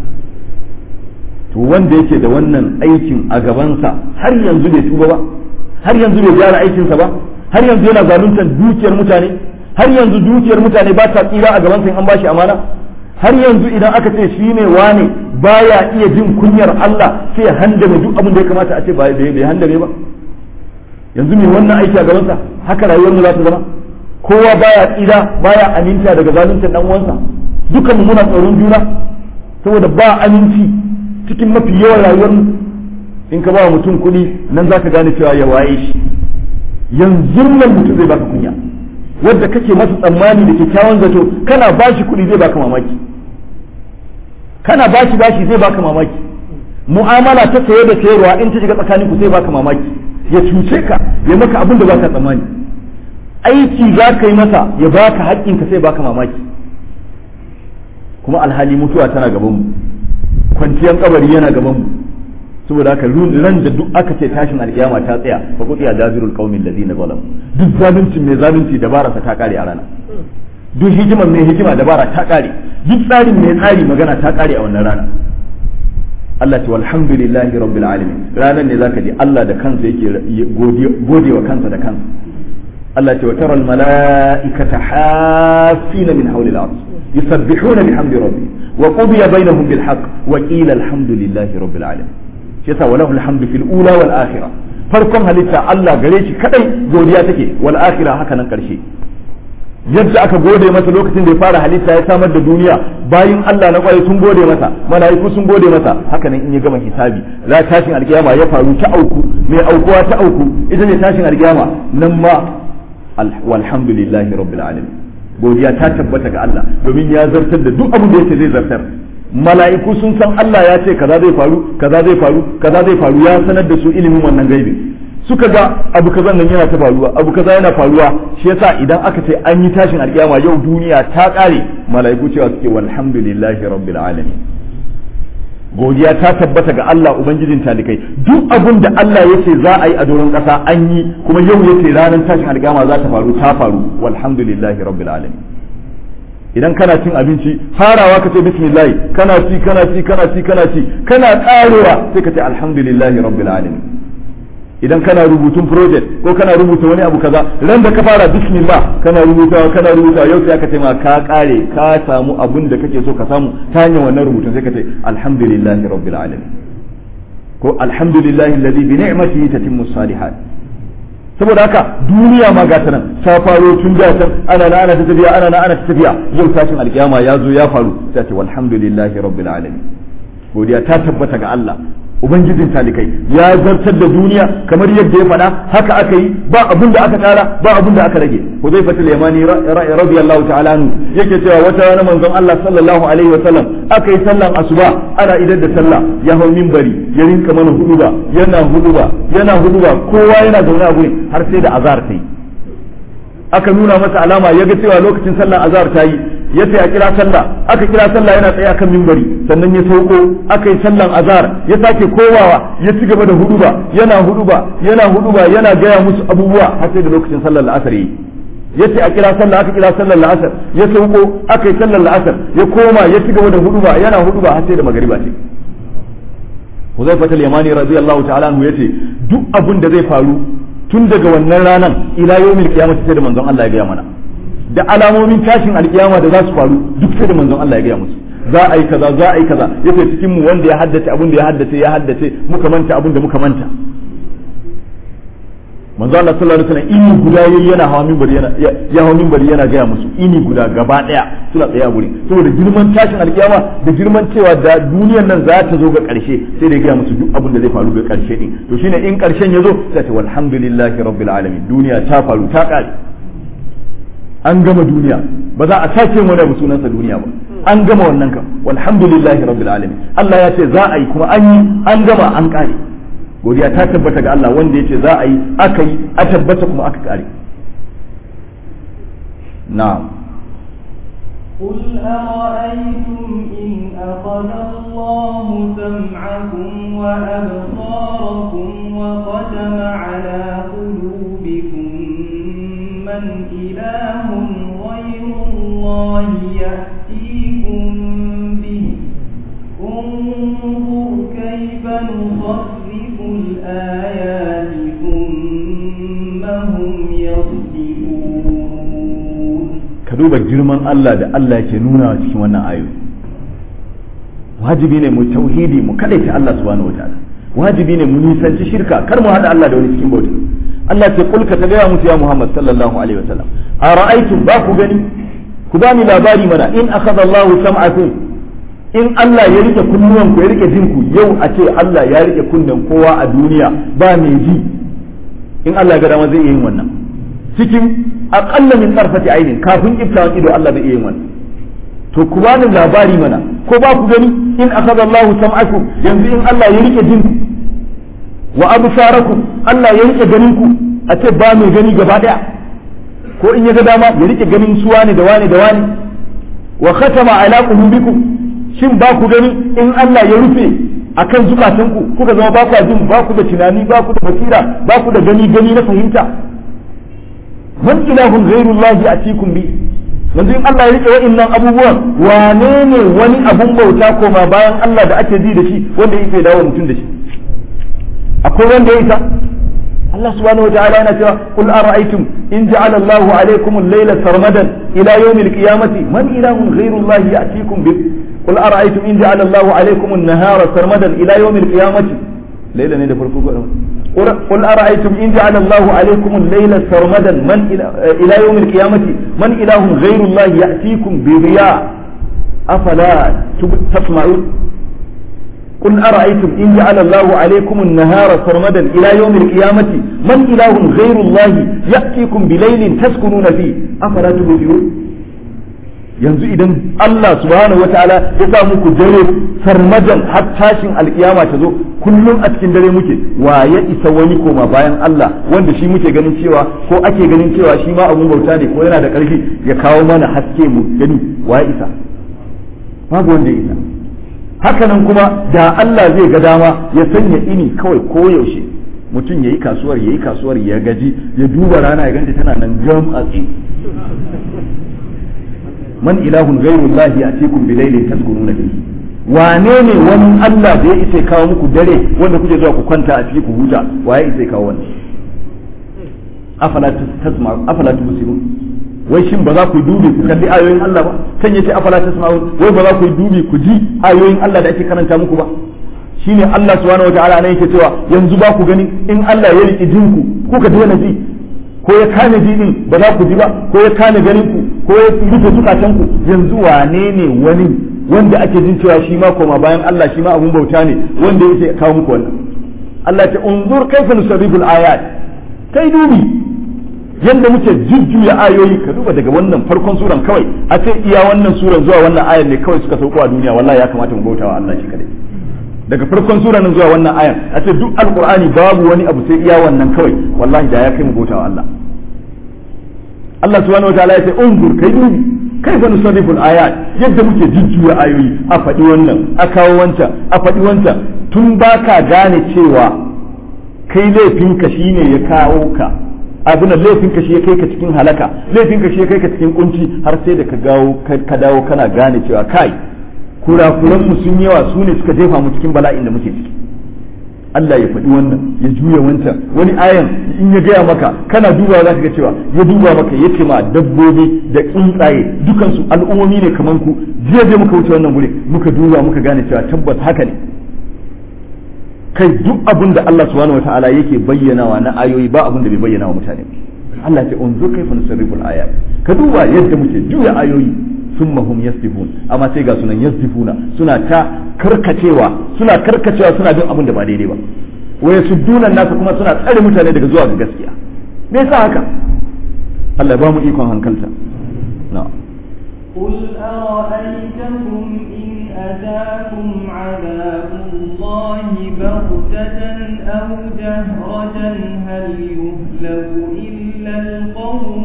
A: to wanda yake da wannan aikin a gabansa har yanzu bai tuba ba har yanzu bai gyara aikinsa ba har yanzu yana zaluntar dukiyar mutane har yanzu dukiyar mutane ba ta tsira a gabansa in an bashi amana har yanzu idan aka ce shi ne wane baya iya jin kunyar Allah sai ya handame duk abin da ya kamata a ce bai bai handame ba yanzu mai wannan aiki a gabansa haka rayuwar mu za ta zama kowa baya tsira baya aminta daga zaluntar dan uwansa dukan mu muna tsoron juna saboda ba aminci cikin mafi yawan rayuwar in ka ba wa mutum kuɗi nan za ka gane cewa ya waye shi yanzu nan mutum zai baka kunya wadda kake masa tsammani da kyakkyawan zato kana ba shi kuɗi zai baka mamaki kana ba shi bashi zai baka mamaki mu'amala ta saye da sayarwa in ta shiga tsakanin ku zai baka mamaki ya cuce ka ya maka abin da baka tsammani aiki za ka yi masa ya baka haƙƙinka sai baka mamaki kuma alhali mutuwa tana gaban mu kwanciyar kabari yana gaban mu saboda haka ran da duk aka ce tashin alkiyama ta tsaya fa qudi ya jazirul qaumin ladina zalam duk zalunci mai zalunci dabara ta kare a rana duk hikimar mai hikima dabara ta kare duk tsarin mai tsari magana ta kare a wannan rana Allah ce walhamdulillahi rabbil alamin ranan ne zaka ji Allah da kansa yake gode wa kansa da kansa Allah ce wa taral malaikata hafina min hawli al-arsh yusabbihuna bihamdi rabbihim wa qudiya bainahum bil haqq wa qila alhamdulillahi rabbil alamin shi yasa walahu alhamdu fil ula wal akhirah farkon halitta Allah gare shi kadai godiya take wal akhirah haka nan karshe yadda aka gode masa lokacin da ya fara halitta ya samar da duniya bayin Allah na kwarai sun gode masa mala'iku sun gode masa haka nan in ya gama hisabi la tashin alkiyama ya faru ta auku mai aukuwa ta auku ita ne tashin alkiyama nan ma walhamdulillahi rabbil alamin godiya ta tabbata ga Allah domin ya zartar da duk abin da yake zai zartar mala'iku sun san Allah ya ce kaza zai faru kaza zai faru kaza zai faru ya sanar da su ilimin wannan gaibi suka ga abu kaza nan yana ta faruwa abu kaza yana faruwa shi yasa idan aka ce an yi tashin alkiyama yau duniya ta kare mala'iku cewa suke walhamdulillahi rabbil alamin godiya ta tabbata ga Allah ubangijin talikai duk abin da Allah yace za a yi a doron kasa an yi kuma yau yace ranar tashin alkiyama za ta faru ta faru walhamdulillahi rabbil alamin idan kana cin abinci farawa ka ce bismillah kana ci kana ci kana ci kana ci kana karewa sai ka ce alhamdulillahi rabbil alamin idan kana rubutun project ko kana rubuta wani abu kaza ran da ka fara bismillah kana rubutawa kana rubutawa yau sai aka ce ma ka kare ka samu abun da kake so ka samu ta hanyar wannan rubutun sai ka ce alhamdulillahi rabbil alamin ko alhamdulillahi alladhi bi ni'matihi tatimmu salihat saboda haka duniya ma gata nan ta faro tun da can ana na ana ta tafiya ana na ana ta tafiya yau tashin alkiyama ya zo ya faru sai ce walhamdulillahi rabbil alamin godiya ta tabbata ga Allah ubangijin talikai ya zartar da duniya kamar yadda ya faɗa haka aka yi ba abin da aka ƙara ba abin da aka rage Hudayfa al-Yamani radiyallahu ta'ala anhu yake cewa wata rana manzon Allah sallallahu alaihi wa sallam aka yi sallan asuba ana idar da sallah ya hau minbari ya rinka mana huduba yana huduba yana huduba kowa yana zaune a gurin har sai da azhar ta yi aka nuna masa alama ya ga cewa lokacin sallan azhar ta yi ya ce a kira sallah aka kira sallah yana tsaye akan mimbari sannan ya sauko aka yi sallan azhar ya sake kowawa ya ci gaba da huduba yana huduba yana huduba yana gaya musu abubuwa har sai da lokacin sallar la'asar yi ya ce a kira sallah aka kira sallar la'asar ya sauko aka yi sallar la'asar ya koma ya ci gaba da huduba yana huduba har sai da magariba ce Huzaifa al-Yamani radiyallahu ta'ala anhu yace duk abin da zai faru tun daga wannan ranan ila yawmil qiyamah sai da manzon Allah ya gaya mana da alamomin tashin alkiyama da za su faru duk sai da manzon Allah ya gaya musu za a yi kaza za a yi kaza yace cikin mu wanda ya haddace abin da ya haddace ya haddace muka manta abin da muka manta manzo Allah sallallahu alaihi wasallam ini guda yayi yana hawa minbari yana ya hawa minbari yana gaya musu ini guda gaba daya suna tsaye a guri saboda girman tashin alkiyama da girman cewa da duniyar nan za ta zo ga karshe sai da ya gaya musu duk abin da zai faru ga karshe din to shine in karshen ya zo sai ce walhamdulillahi rabbil alamin duniya ta faru ta kare an gama duniya ba za a sake wani abu sunansa duniya ba an gama wannan kam walhamdulillahi rabbil alamin Allah ya ce za a yi kuma an yi an gama an kare godiya ta tabbata ga Allah wanda ya ce za a yi aka yi a tabbata kuma aka kare na'am
B: قل أرأيتم إن أخذ الله سمعكم وأبصاركم وختم على قلوبكم من إله غير الله يأتيكم به انظر كيف نصرف الآيات ثم هم يصدقون
A: ka duba girman Allah da Allah ke nuna cikin wannan ayoyi wajibi ne mu tauhidi mu kadaita Allah subhanahu wataala wajibi ne mu nisanci shirka kar mu hada Allah da wani cikin bauta Allah ce kulka ta gaya musu ya Muhammad sallallahu alaihi wasallam a ra'aytum ba ku gani ku bani labari mana in akhadha Allahu sam'akum in Allah ya rike kunnuwan ku ya rike jin ku yau a ce Allah ya rike kunnen kowa a duniya ba mai ji in Allah ya ga dama zai iya yin wannan cikin aqalla min tarfati ainin kafin iftawan ido Allah zai iya yin wannan to ku bani labari mana ko ba ku gani in akhadha Allahu sam'akum yanzu in Allah ya rike jin ku wa absarakum Allah ya rike ganin ku a ce ba mai gani gaba daya ko in ya ga dama ya rike ganin su wane da wane da wane wa khatama ala qulubikum shin ba ku gani in Allah ya rufe akan zukatanku kuka zama ba ku jin ba ku da tunani ba ku da basira ba ku da gani gani na fahimta man ilahun ghairullahi atikum bi yanzu in Allah ya rike wa'annan abubuwan wane ne wani abun bauta koma bayan Allah da ake ji da shi wanda yake dawo mutum da shi akwai wanda ya isa Allah subhanahu wa ta'ala yana cewa qul ara'aytum in ja'ala Allahu alaykum al-layla sarmadan ila yawm al-qiyamati man ilahun ghayru Allah ya'tikum bi qul ara'aytum in ja'ala Allahu alaykum an-nahara sarmadan ila yawm al-qiyamati layla ne da farko ko قل أرأيتم إن جعل الله عليكم الليل سرمدا من إلى يوم القيامة من إله غير الله يأتيكم بضياء أفلا تسمعون قل أرأيتم إن جعل الله عليكم النهار سرمدا إلى يوم القيامة من إله غير الله يأتيكم بليل تسكنون فيه أفلا تبصرون yanzu idan Allah subhanahu wataala ya sa muku dare sarmadan har tashin alkiyama ta zo kullum a cikin dare muke wa ya isa wani koma bayan Allah wanda shi muke ganin cewa ko ake ganin cewa shi ma abun bauta ne ko yana da ƙarfi ya kawo mana haske mu gani wa ya isa babu wanda ya isa hakanan kuma da Allah zai ga dama ya sanya ini kawai ko yaushe mutum ya yi kasuwar ya yi kasuwar ya gaji ya duba rana ya ganta tana nan jam a tsi man ilahun ghairullahi atikum bilailin taskununa fihi wane ne wani Allah da ya isa kawo muku dare wanda kuke zuwa ku kwanta a ciki ku huta waye isa kawo wannan afala tasma afala tubsirun wai shin ba za ku dubi ku kalli ayoyin Allah ba kan yace afala tasma'un wai ba za ku dubi ku ji ayoyin Allah da ake karanta muku ba shine Allah subhanahu wataala ne yake cewa yanzu ba ku gani in Allah ya riki jinku kuka daina ji ko ya kame ji din ba za ku ji ba ko ya kame ganin ku ko ya rufe zukatan ku yanzu wane ne wani wanda ake jin cewa shi ma koma bayan Allah shi ma abun bauta ne wanda yake kawo muku wannan Allah ya ce unzur kaifa nusarriful ayat kai dubi yanda muke jujjuya ayoyi ka duba daga wannan farkon suran kawai a ce iya wannan suran zuwa wannan ayan ne kawai suka sauko a duniya wallahi ya kamata mu bautawa Allah shi kadai daga farkon suran nan zuwa wannan ayan a ce duk alqur'ani babu wani abu sai iya wannan kawai wallahi da ya kai mu bautawa Allah Allah subhanahu wataala ya ce unzur kai dubi kaifa nusarrifu ayat yadda muke jujjuya ayoyi a faɗi wannan a kawo wancan a faɗi wancan tun baka gane cewa kai laifinka shine ya kawo ka abin laifin ka shi ya kai ka cikin halaka laifin ka shi ya kai ka cikin kunci har sai da ka gawo ka dawo kana gane cewa kai kurakuran mu sun yawa su ne suka jefa mu cikin bala'in da muke ciki Allah ya faɗi wannan ya juya wancan wani ayan in ya gaya maka kana dubawa za ka ga cewa ya duba maka ya ce ma dabbobi da tsuntsaye dukansu al'ummomi ne kamar ku jiya je muka wuce wannan guri muka duba muka gane cewa tabbas haka ne kai duk abin da Allah subhanahu wataala yake bayyanawa na ayoyi ba abin da bai bayyana wa mutane Allah ce unzu kaifa nusarrifu al-ayat ka duba yadda muke juya ayoyi summa hum yasdifun amma sai ga sunan yasdifuna suna ta karkacewa suna karkacewa suna bin abin da ba daidai ba wa yasudduna nasu kuma suna tsare mutane daga zuwa ga gaskiya me yasa haka Allah ya ba mu ikon hankalta na'am
B: قل أرأيتكم إن أتاكم عذاب الله بغتة أو جهرة هل يهلك إلا القوم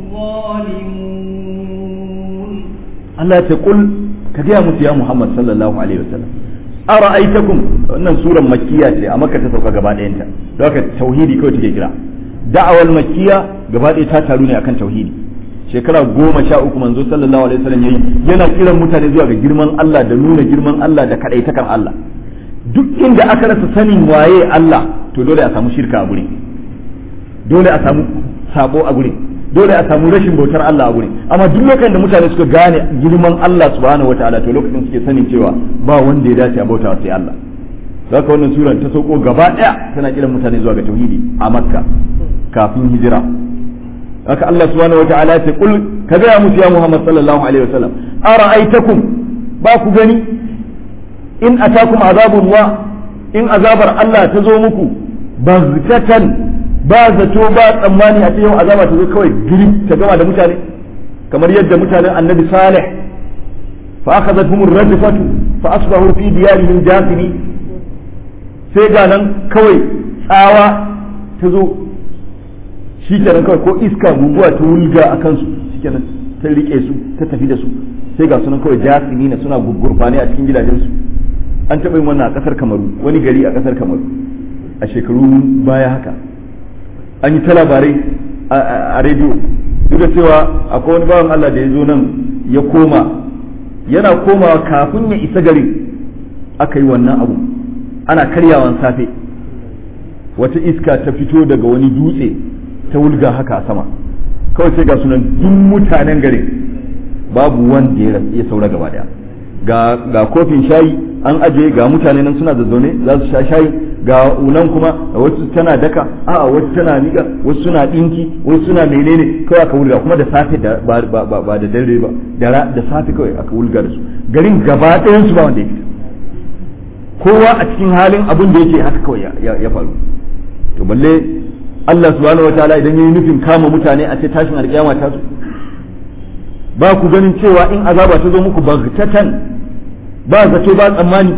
B: الظالمون
A: Allah ya ce kul ka gaya musu ya Muhammad sallallahu alaihi wasallam ara'aitakum wannan suran makkiya ce a makka ta sauka gaba ɗayanta don haka tauhidi kawai take kira da'awal makkiya gaba ɗaya ta taru ne akan tauhidi shekara goma sha uku manzo sallallahu alaihi wasallam yayi yana kiran mutane zuwa ga girman Allah da nuna girman Allah da kadaitakan Allah duk inda aka rasa sanin waye Allah to dole a samu shirka a guri dole a samu sabo a guri dole a samu rashin bautar Allah a guri amma duk lokacin da mutane suka gane girman Allah subhanahu wataala to lokacin suke sanin cewa ba wanda ya dace a bauta sai Allah haka wannan sura ta sauko gaba daya tana kiran mutane zuwa ga tauhidi a Makka kafin hijira haka Allah subhanahu wa ta'ala ce kul ka gaya musu ya Muhammad sallallahu alaihi wasallam ara'aitakum ba ku gani in atakum azabullah in azabar Allah ta zo muku bazkatan ba zato ba tsammani a ce yau azaba ta zo kawai girib ta gama da mutane kamar yadda mutanen annabi salih fa akhadhatuhum ar-rajfatu fa asbahu fi diyarihim jasimi sai ga nan kawai tsawa ta zo shi kenan kawai ko iska guguwa ta wulga a kansu shi kenan ta rike su ta tafi da su sai ga sunan kawai jasimi na suna gurfane a cikin gidajensu an taɓa yin wannan a ƙasar kamaru wani gari a ƙasar kamaru a shekaru baya haka an yi ta labarai a rediyo duk da cewa akwai wani bawan Allah da ya zo nan ya koma yana komawa kafin ya isa garin aka yi wannan abu ana karyawan safe wata iska ta fito daga wani dutse ta wulga haka a sama kawai sai ga sunan duk mutanen garin babu wanda ya saura gaba daya ga kofin shayi an ajiye ga mutane nan suna zazzaune za su sha shayi ga unan kuma wasu tana daka a wasu tana nika wasu suna dinki wasu suna menene kawai aka wulga kuma da safe da ba da dare ba da safe kawai aka wulga da su garin gaba ɗayan su ba wanda ya fita kowa a cikin halin abin da yake haka kawai ya faru to balle Allah subhanahu wataala idan yayi nufin kama mutane a ce tashin alkiyama ta zo ba ku ganin cewa in azaba ta zo muku bagtatan ba zato ba tsammani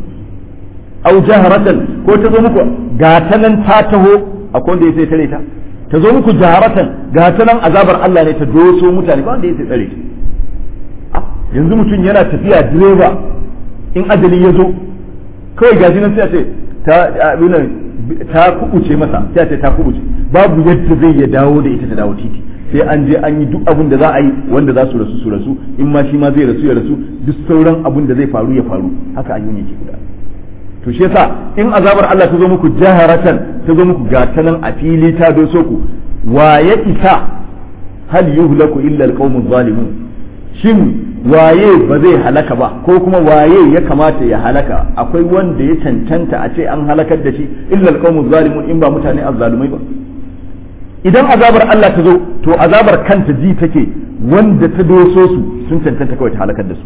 A: au jaharatan ko ta zo muku ga ta nan ta taho akwai wanda ya sai tare ta ta zo muku jaharatan ga ta nan azabar Allah ne ta doso mutane ba wanda ya sai tsare ta yanzu mutum yana tafiya direba in ajali ya zo kawai gashi nan sai a ce ta ta kubuce masa sai a ce ta kubuce babu yadda zai ya dawo da ita ta dawo titi sai an je an yi duk abin da za a yi wanda za su rasu su rasu in ma shi ma zai rasu ya rasu duk sauran abin da zai faru ya faru haka an yi yake guda to shi yasa in azabar Allah ta zo muku jaharatan ta zo muku gata nan a fili ta doso ku wa ya isa hal yuhlaku illa alqawmu zalimun shin waye ba zai halaka ba ko kuma waye ya kamata ya halaka akwai wanda ya cancanta a ce an halakar da shi illa alqawmu zalimun in ba mutane azzalumai ba idan azabar Allah ta zo to azabar kanta ji take wanda ta doso su sun cancanta kawai ta halakar da su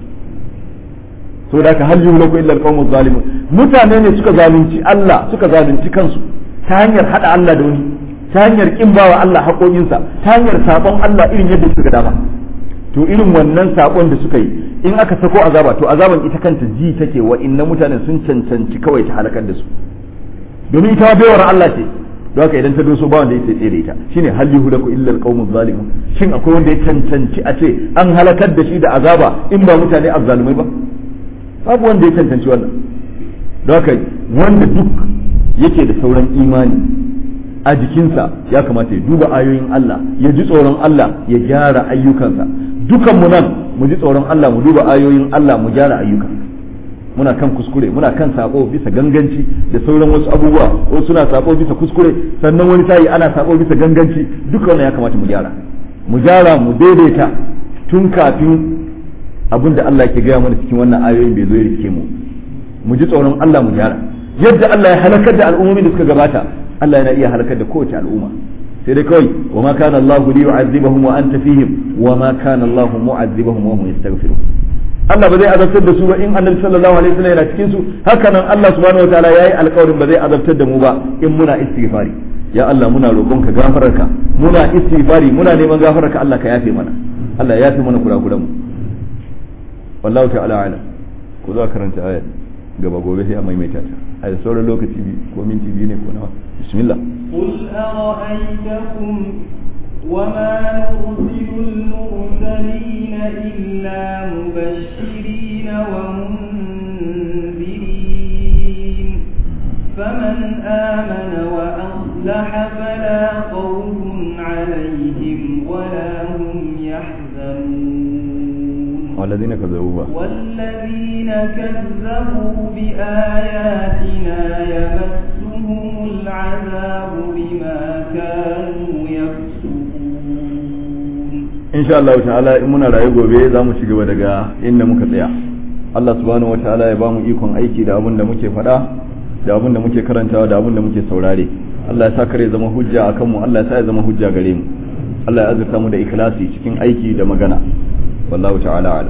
A: so da ka hal yuhlaku illa alqawmu zalimun mutane ne suka zalunci Allah suka zalunci kansu ta hanyar hada Allah da wani ta hanyar kin bawa Allah haƙoƙinsa ta hanyar sabon Allah irin yadda suka dama to irin wannan sabon da suka yi in aka sako azaba to azaban ita kanta ji take wa inna mutanen sun cancanci kawai ta halakar da su domin ita ma baiwar Allah ce don haka idan ta doso ba wanda ya sai tsere ita shine hal yuhlaku illa alqawmu zalimun shin akwai wanda ya cancanci a ce an halakar da shi da azaba in ba mutane azzalumai ba babu wanda ya cancanci wannan don haka wanda duk yake da sauran imani a jikinsa ya kamata ya duba ayoyin Allah ya ji tsoron Allah ya gyara ayyukansa dukan mu nan mu ji tsoron Allah mu duba ayoyin Allah mu gyara ayyuka muna kan kuskure muna kan sako bisa ganganci da sauran wasu abubuwa ko suna sako bisa kuskure sannan wani sayi ana sako bisa ganganci duka wannan ya kamata mu gyara mu gyara mu daidaita tun kafin abin da Allah ke gaya mana cikin wannan ayoyin bai zo ya rike mu mu ji tsoron Allah mu gyara yadda Allah ya halakar da al'ummomin da suka gabata Allah yana iya halakar da kowace al'umma sai dai kawai wa ma kana Allahu li yu'azzibahum wa anta fihim wa ma kana Allahu mu'azzibahum wa hum yastaghfirun Allah ba zai azabtar da su ba in Annabi sallallahu alaihi wasallam yana cikin su haka nan Allah subhanahu wataala yayi alƙawarin ba zai azabtar da mu ba in muna istighfari ya Allah muna roƙonka gafararka muna istighfari muna neman gafararka Allah ka yafe mana Allah ya yafe mana kurakuran mu wallahu ta'ala alam ko za karanta ayat gaba gobe sai a maimaita ta a da sauran lokaci biyu ko minti biyu ne ko nawa bismillah
B: قل أرأيتكم وما نرسل المرسلين إلا مبشرين ومنذرين فمن آمن وأصلح فلا خوف عليهم ولا هم يحزنون
A: والذين كذبوا
B: والذين كذبوا بآياتنا يمسهم العذاب بما كانوا يفسقون
A: insha Allah ta'ala in muna rayu gobe za mu ci gaba daga inda muka tsaya Allah subhanahu wa ta'ala ya ba mu ikon aiki da abin da muke faɗa da abin da muke karantawa da abin da muke saurare Allah ya sa kare zama hujja akan mu Allah ya sa ya zama hujja gare mu Allah ya azurta mu da ikhlasi cikin aiki da magana wallahu ta'ala ala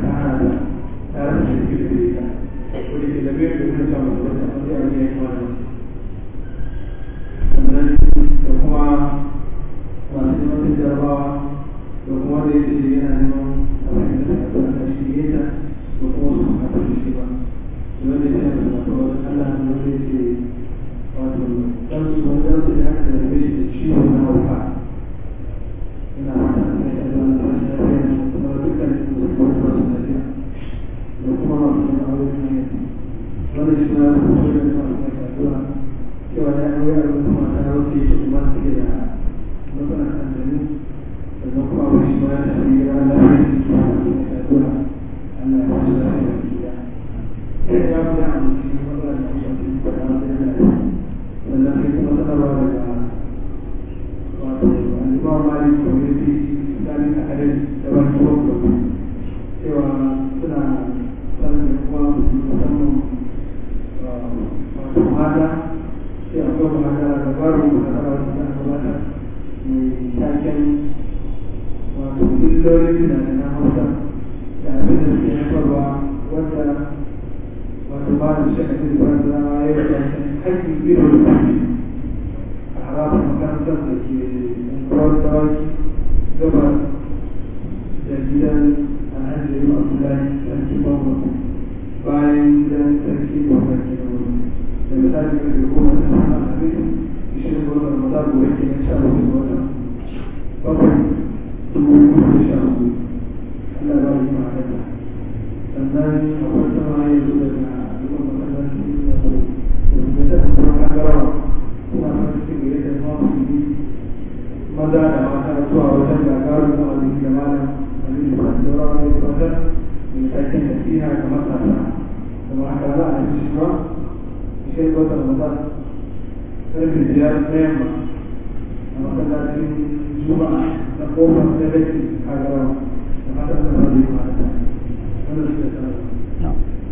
C: Thank you. jarabawa da kuma da yake yana neman abin da ta ta shi ne ta da kuma su ka ta shi ba wanda ya yi da wato Allah ne wanda yake wato dan su wanda su da aka da shi da ciwo na hauka ina fata da ya da wannan rashin lafiya da kuma dukkan su da kuma su lafiya da kuma masu aure ne wanda shi na da kuma da kuma da addu'a cewa ya aure a wani mata wacce ya kuma suke da matsalar aljanu sannan kuma abu shi ma ya tafi ya lafiya da kuma da addu'a Allah ya wasu lafiya da gida ya ya fi ya amince matsalar da kuma da kuma da lafiya sannan sai kuma sanarwa daga wato alimawar mali community islamic academy da wani program cewa suna sanar da kuma musamman wato mata sai akwai magana da baro da tsara da gabata mai taken wato illolin da na hausa da abin da suke haifarwa wanda wato ba da shi a cikin ba da zama ya yi taken haƙƙin biro da tafi a harafin makarantar da ke yankuwar dawaki gaba da gidan alhaji da yi abdullahi sarki babu bayan gidan sarki da wani da misali da ke goma da sama a hadisin ishirin ga watan ramadan gobe ke nan sha bakwai ga watan bakwai dubu biyu da sha hudu Allah ba yi ma haka sannan akwai sama ya zo daga dukkan masallaci da su da ta kuma kagarawa suna fara cikin gare da ma musulmi maza da mata zuwa wajen gagarin na wani da malam wani da kan daura wani da wajen mai taken nasiha ga matasa da ma haka za a yi shi ba sai wata ramadan karfe biyar na yamma a masallacin juma'a na kofar da rake a garawa da fatan da ba zai mata wanda suke sanar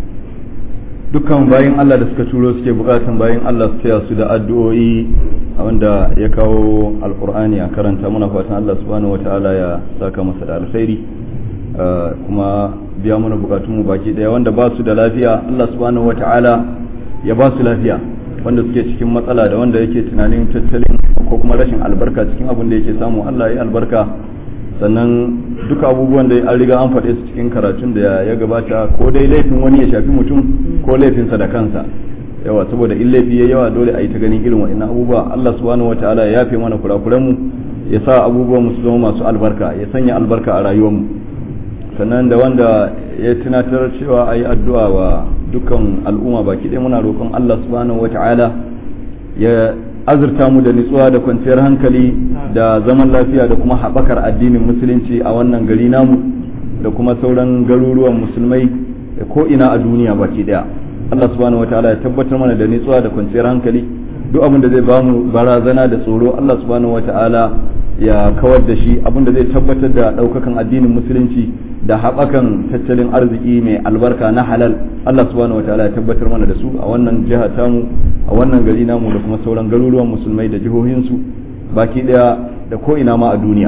A: dukkan bayan Allah da suka turo suke bukatan bayan Allah su taya su da addu'o'i wanda ya kawo alkur'ani a karanta muna fatan Allah subhanahu wata'ala ya saka masa da alkhairi kuma biya mana bukatunmu baki daya wanda ba su da lafiya Allah subhanahu wata'ala ya ba su lafiya wanda suke cikin matsala da wanda yake tunanin tattalin ko kuma rashin albarka cikin abin da yake samu Allah ya albarka sannan duka abubuwan da an riga an faɗe su cikin karatun da ya gabata ko dai laifin wani ya shafi mutum ko laifinsa da kansa yawa saboda in laifi ya yawa dole a yi ta ganin irin wa'annan abubuwa Allah subhanahu wataala ya yafe mana kurakuran mu ya sa abubuwan mu su zama masu albarka ya sanya albarka a rayuwar mu sannan da wanda ya tunatar cewa a yi addu'a wa dukkan al'umma baki ɗaya muna roƙon Allah subhanahu wataala ya azurta mu da nutsuwa da kwanciyar hankali da zaman lafiya da kuma haɓakar addinin musulunci a wannan gari namu da kuma sauran garuruwan musulmai da ko ina a duniya baki daya Allah subhanahu wataala ya tabbatar mana da nutsuwa da kwanciyar hankali duk abin da zai ba mu barazana da tsoro Allah subhanahu wataala ya kawar da shi abin da zai tabbatar da ɗaukakan addinin musulunci da haɓakan tattalin arziki mai albarka na halal Allah subhanahu wataala ya tabbatar mana da su a wannan jiha tamu a wannan gari namu da kuma sauran garuruwan musulmai da jihohinsu baki daya da ko ina ma a duniya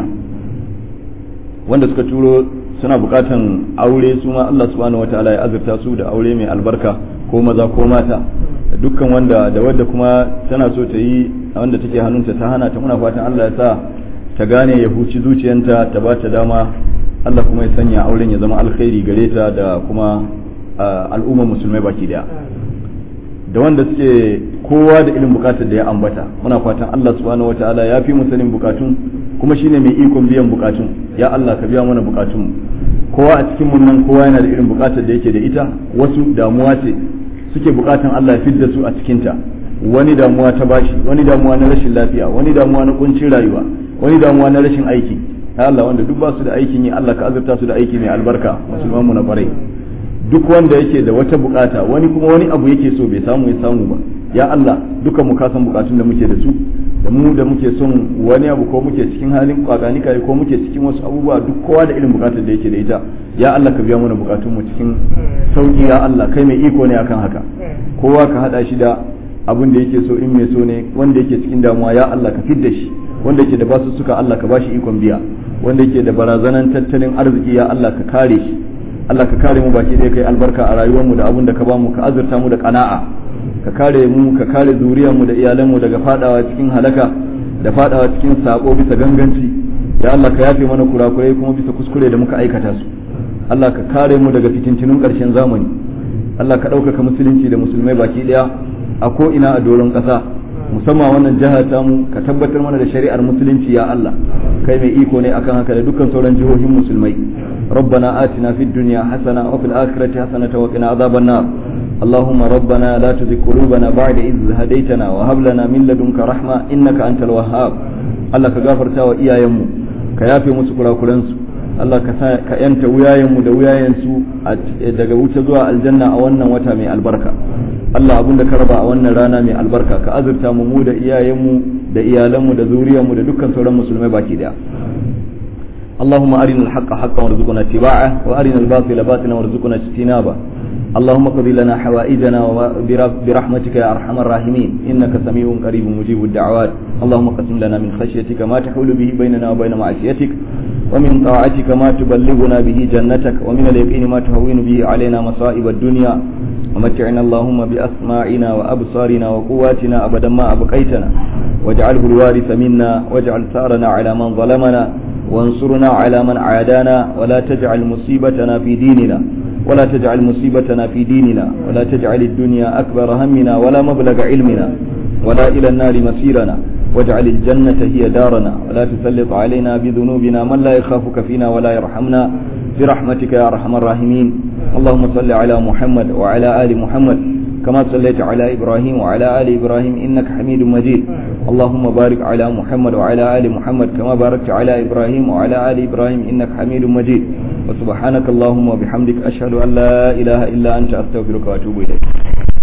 A: wanda suka turo suna bukatan aure su ma Allah subhanahu wataala ya azurta su da aure mai albarka ko maza ko mata dukkan wanda da wadda kuma tana so ta yi wanda take hannunta ta hana ta muna fatan Allah ya sa ta gane ya huci zuciyanta ta ba ta dama Allah kuma ya sanya auren ya zama alkhairi gare ta da kuma al'ummar musulmai baki daya da wanda suke kowa da irin bukatar da ya ambata muna fatan Allah subhanahu wataala ya fi mu sanin bukatun kuma shine mai ikon biyan bukatun ya Allah ka biya mana bukatun kowa a cikin mun nan kowa yana da irin bukatar da yake da ita wasu damuwa ce suke bukatan Allah ya fidda su a cikin ta wani damuwa ta bashi wani damuwa na rashin lafiya wani damuwa na kuncin rayuwa wani damuwa na rashin aiki ya Allah wanda duk ba su da aikin yi Allah ka azurta su da aiki mai albarka musulman mu na kwarai duk wanda yake da wata bukata wani kuma wani abu yake so bai samu ya samu ba ya Allah duka mu kasan bukatun da muke da su da mu da muke son wani abu ko muke cikin halin kwakani kai ko muke cikin wasu abubuwa duk kowa da irin bukatar da yake da ita ya Allah ka biya mana bukatun mu cikin sauki ya Allah kai mai iko ne akan haka kowa ka hada shi da abin da yake so in mai so ne wanda yake cikin damuwa ya Allah ka fidda shi wanda yake da basu suka Allah ka bashi ikon biya wanda yake da barazanan tattalin arziki ya Allah ka kare shi Allah ka kare mu baki ɗaya kai albarka a rayuwarmu da abin da ka bamu ka azurta mu da kana'a ka kare mu ka kare zuriyarmu da iyalanmu daga fadawa cikin halaka da fadawa cikin sako bisa ganganci ya Allah ka yafe mana kurakurai kuma bisa kuskure da muka aikata su Allah ka kare mu daga fitintunun ƙarshen zamani Allah ka ɗaukaka musulunci da musulmai baki ɗaya a ko ina a doron ƙasa musamman wannan jihar tamu ka tabbatar mana da shari'ar musulunci ya Allah kai mai iko ne akan haka da dukkan sauran jihohin musulmai ربنا آتنا في الدنيا حسنة وفي الآخرة حسنة وقنا عذاب النار اللهم ربنا لا تزغ قلوبنا بعد إذ هديتنا وهب لنا من لدنك رحمة إنك أنت الوهاب الله كغفر تاوى إيا يمو كيافي مسكرا كلنسو Allah ka yanta wuyayenmu da wuyayensu daga wuce zuwa aljanna a wannan wata mai albarka Allah abinda ka raba a wannan rana mai albarka ka azurta mu mu da iyayenmu da iyalanmu da zuriyarmu da dukkan sauran musulmai baki daya اللهم أرنا الحق حقا وارزقنا اتباعه وأرنا الباطل باطلا وارزقنا اجتنابه اللهم اقضي لنا حوائجنا برحمتك يا أرحم الراحمين إنك سميع قريب مجيب الدعوات اللهم قسم لنا من خشيتك ما تحول به بيننا وبين معصيتك ومن طاعتك ما تبلغنا به جنتك ومن اليقين ما تهون به علينا مصائب الدنيا ومتعنا اللهم بأسماعنا وأبصارنا وقواتنا أبدا ما أبقيتنا واجعله الوارث منا واجعل ثارنا على من ظلمنا وانصرنا على من عادانا ولا تجعل مصيبتنا في ديننا ولا تجعل مصيبتنا في ديننا ولا تجعل الدنيا أكبر همنا ولا مبلغ علمنا ولا إلى النار مسيرنا واجعل الجنة هي دارنا ولا تسلط علينا بذنوبنا من لا يخافك فينا ولا يرحمنا برحمتك يا أرحم الراحمين اللهم صل على محمد وعلى آل محمد كما صليت على إبراهيم وعلى آل إبراهيم إنك حميد مجيد اللهم بارك على محمد وعلى آل محمد كما باركت على إبراهيم وعلى آل إبراهيم إنك حميد مجيد وسبحانك اللهم وبحمدك أشهد أن لا إله إلا أنت أستغفرك وأتوب إليك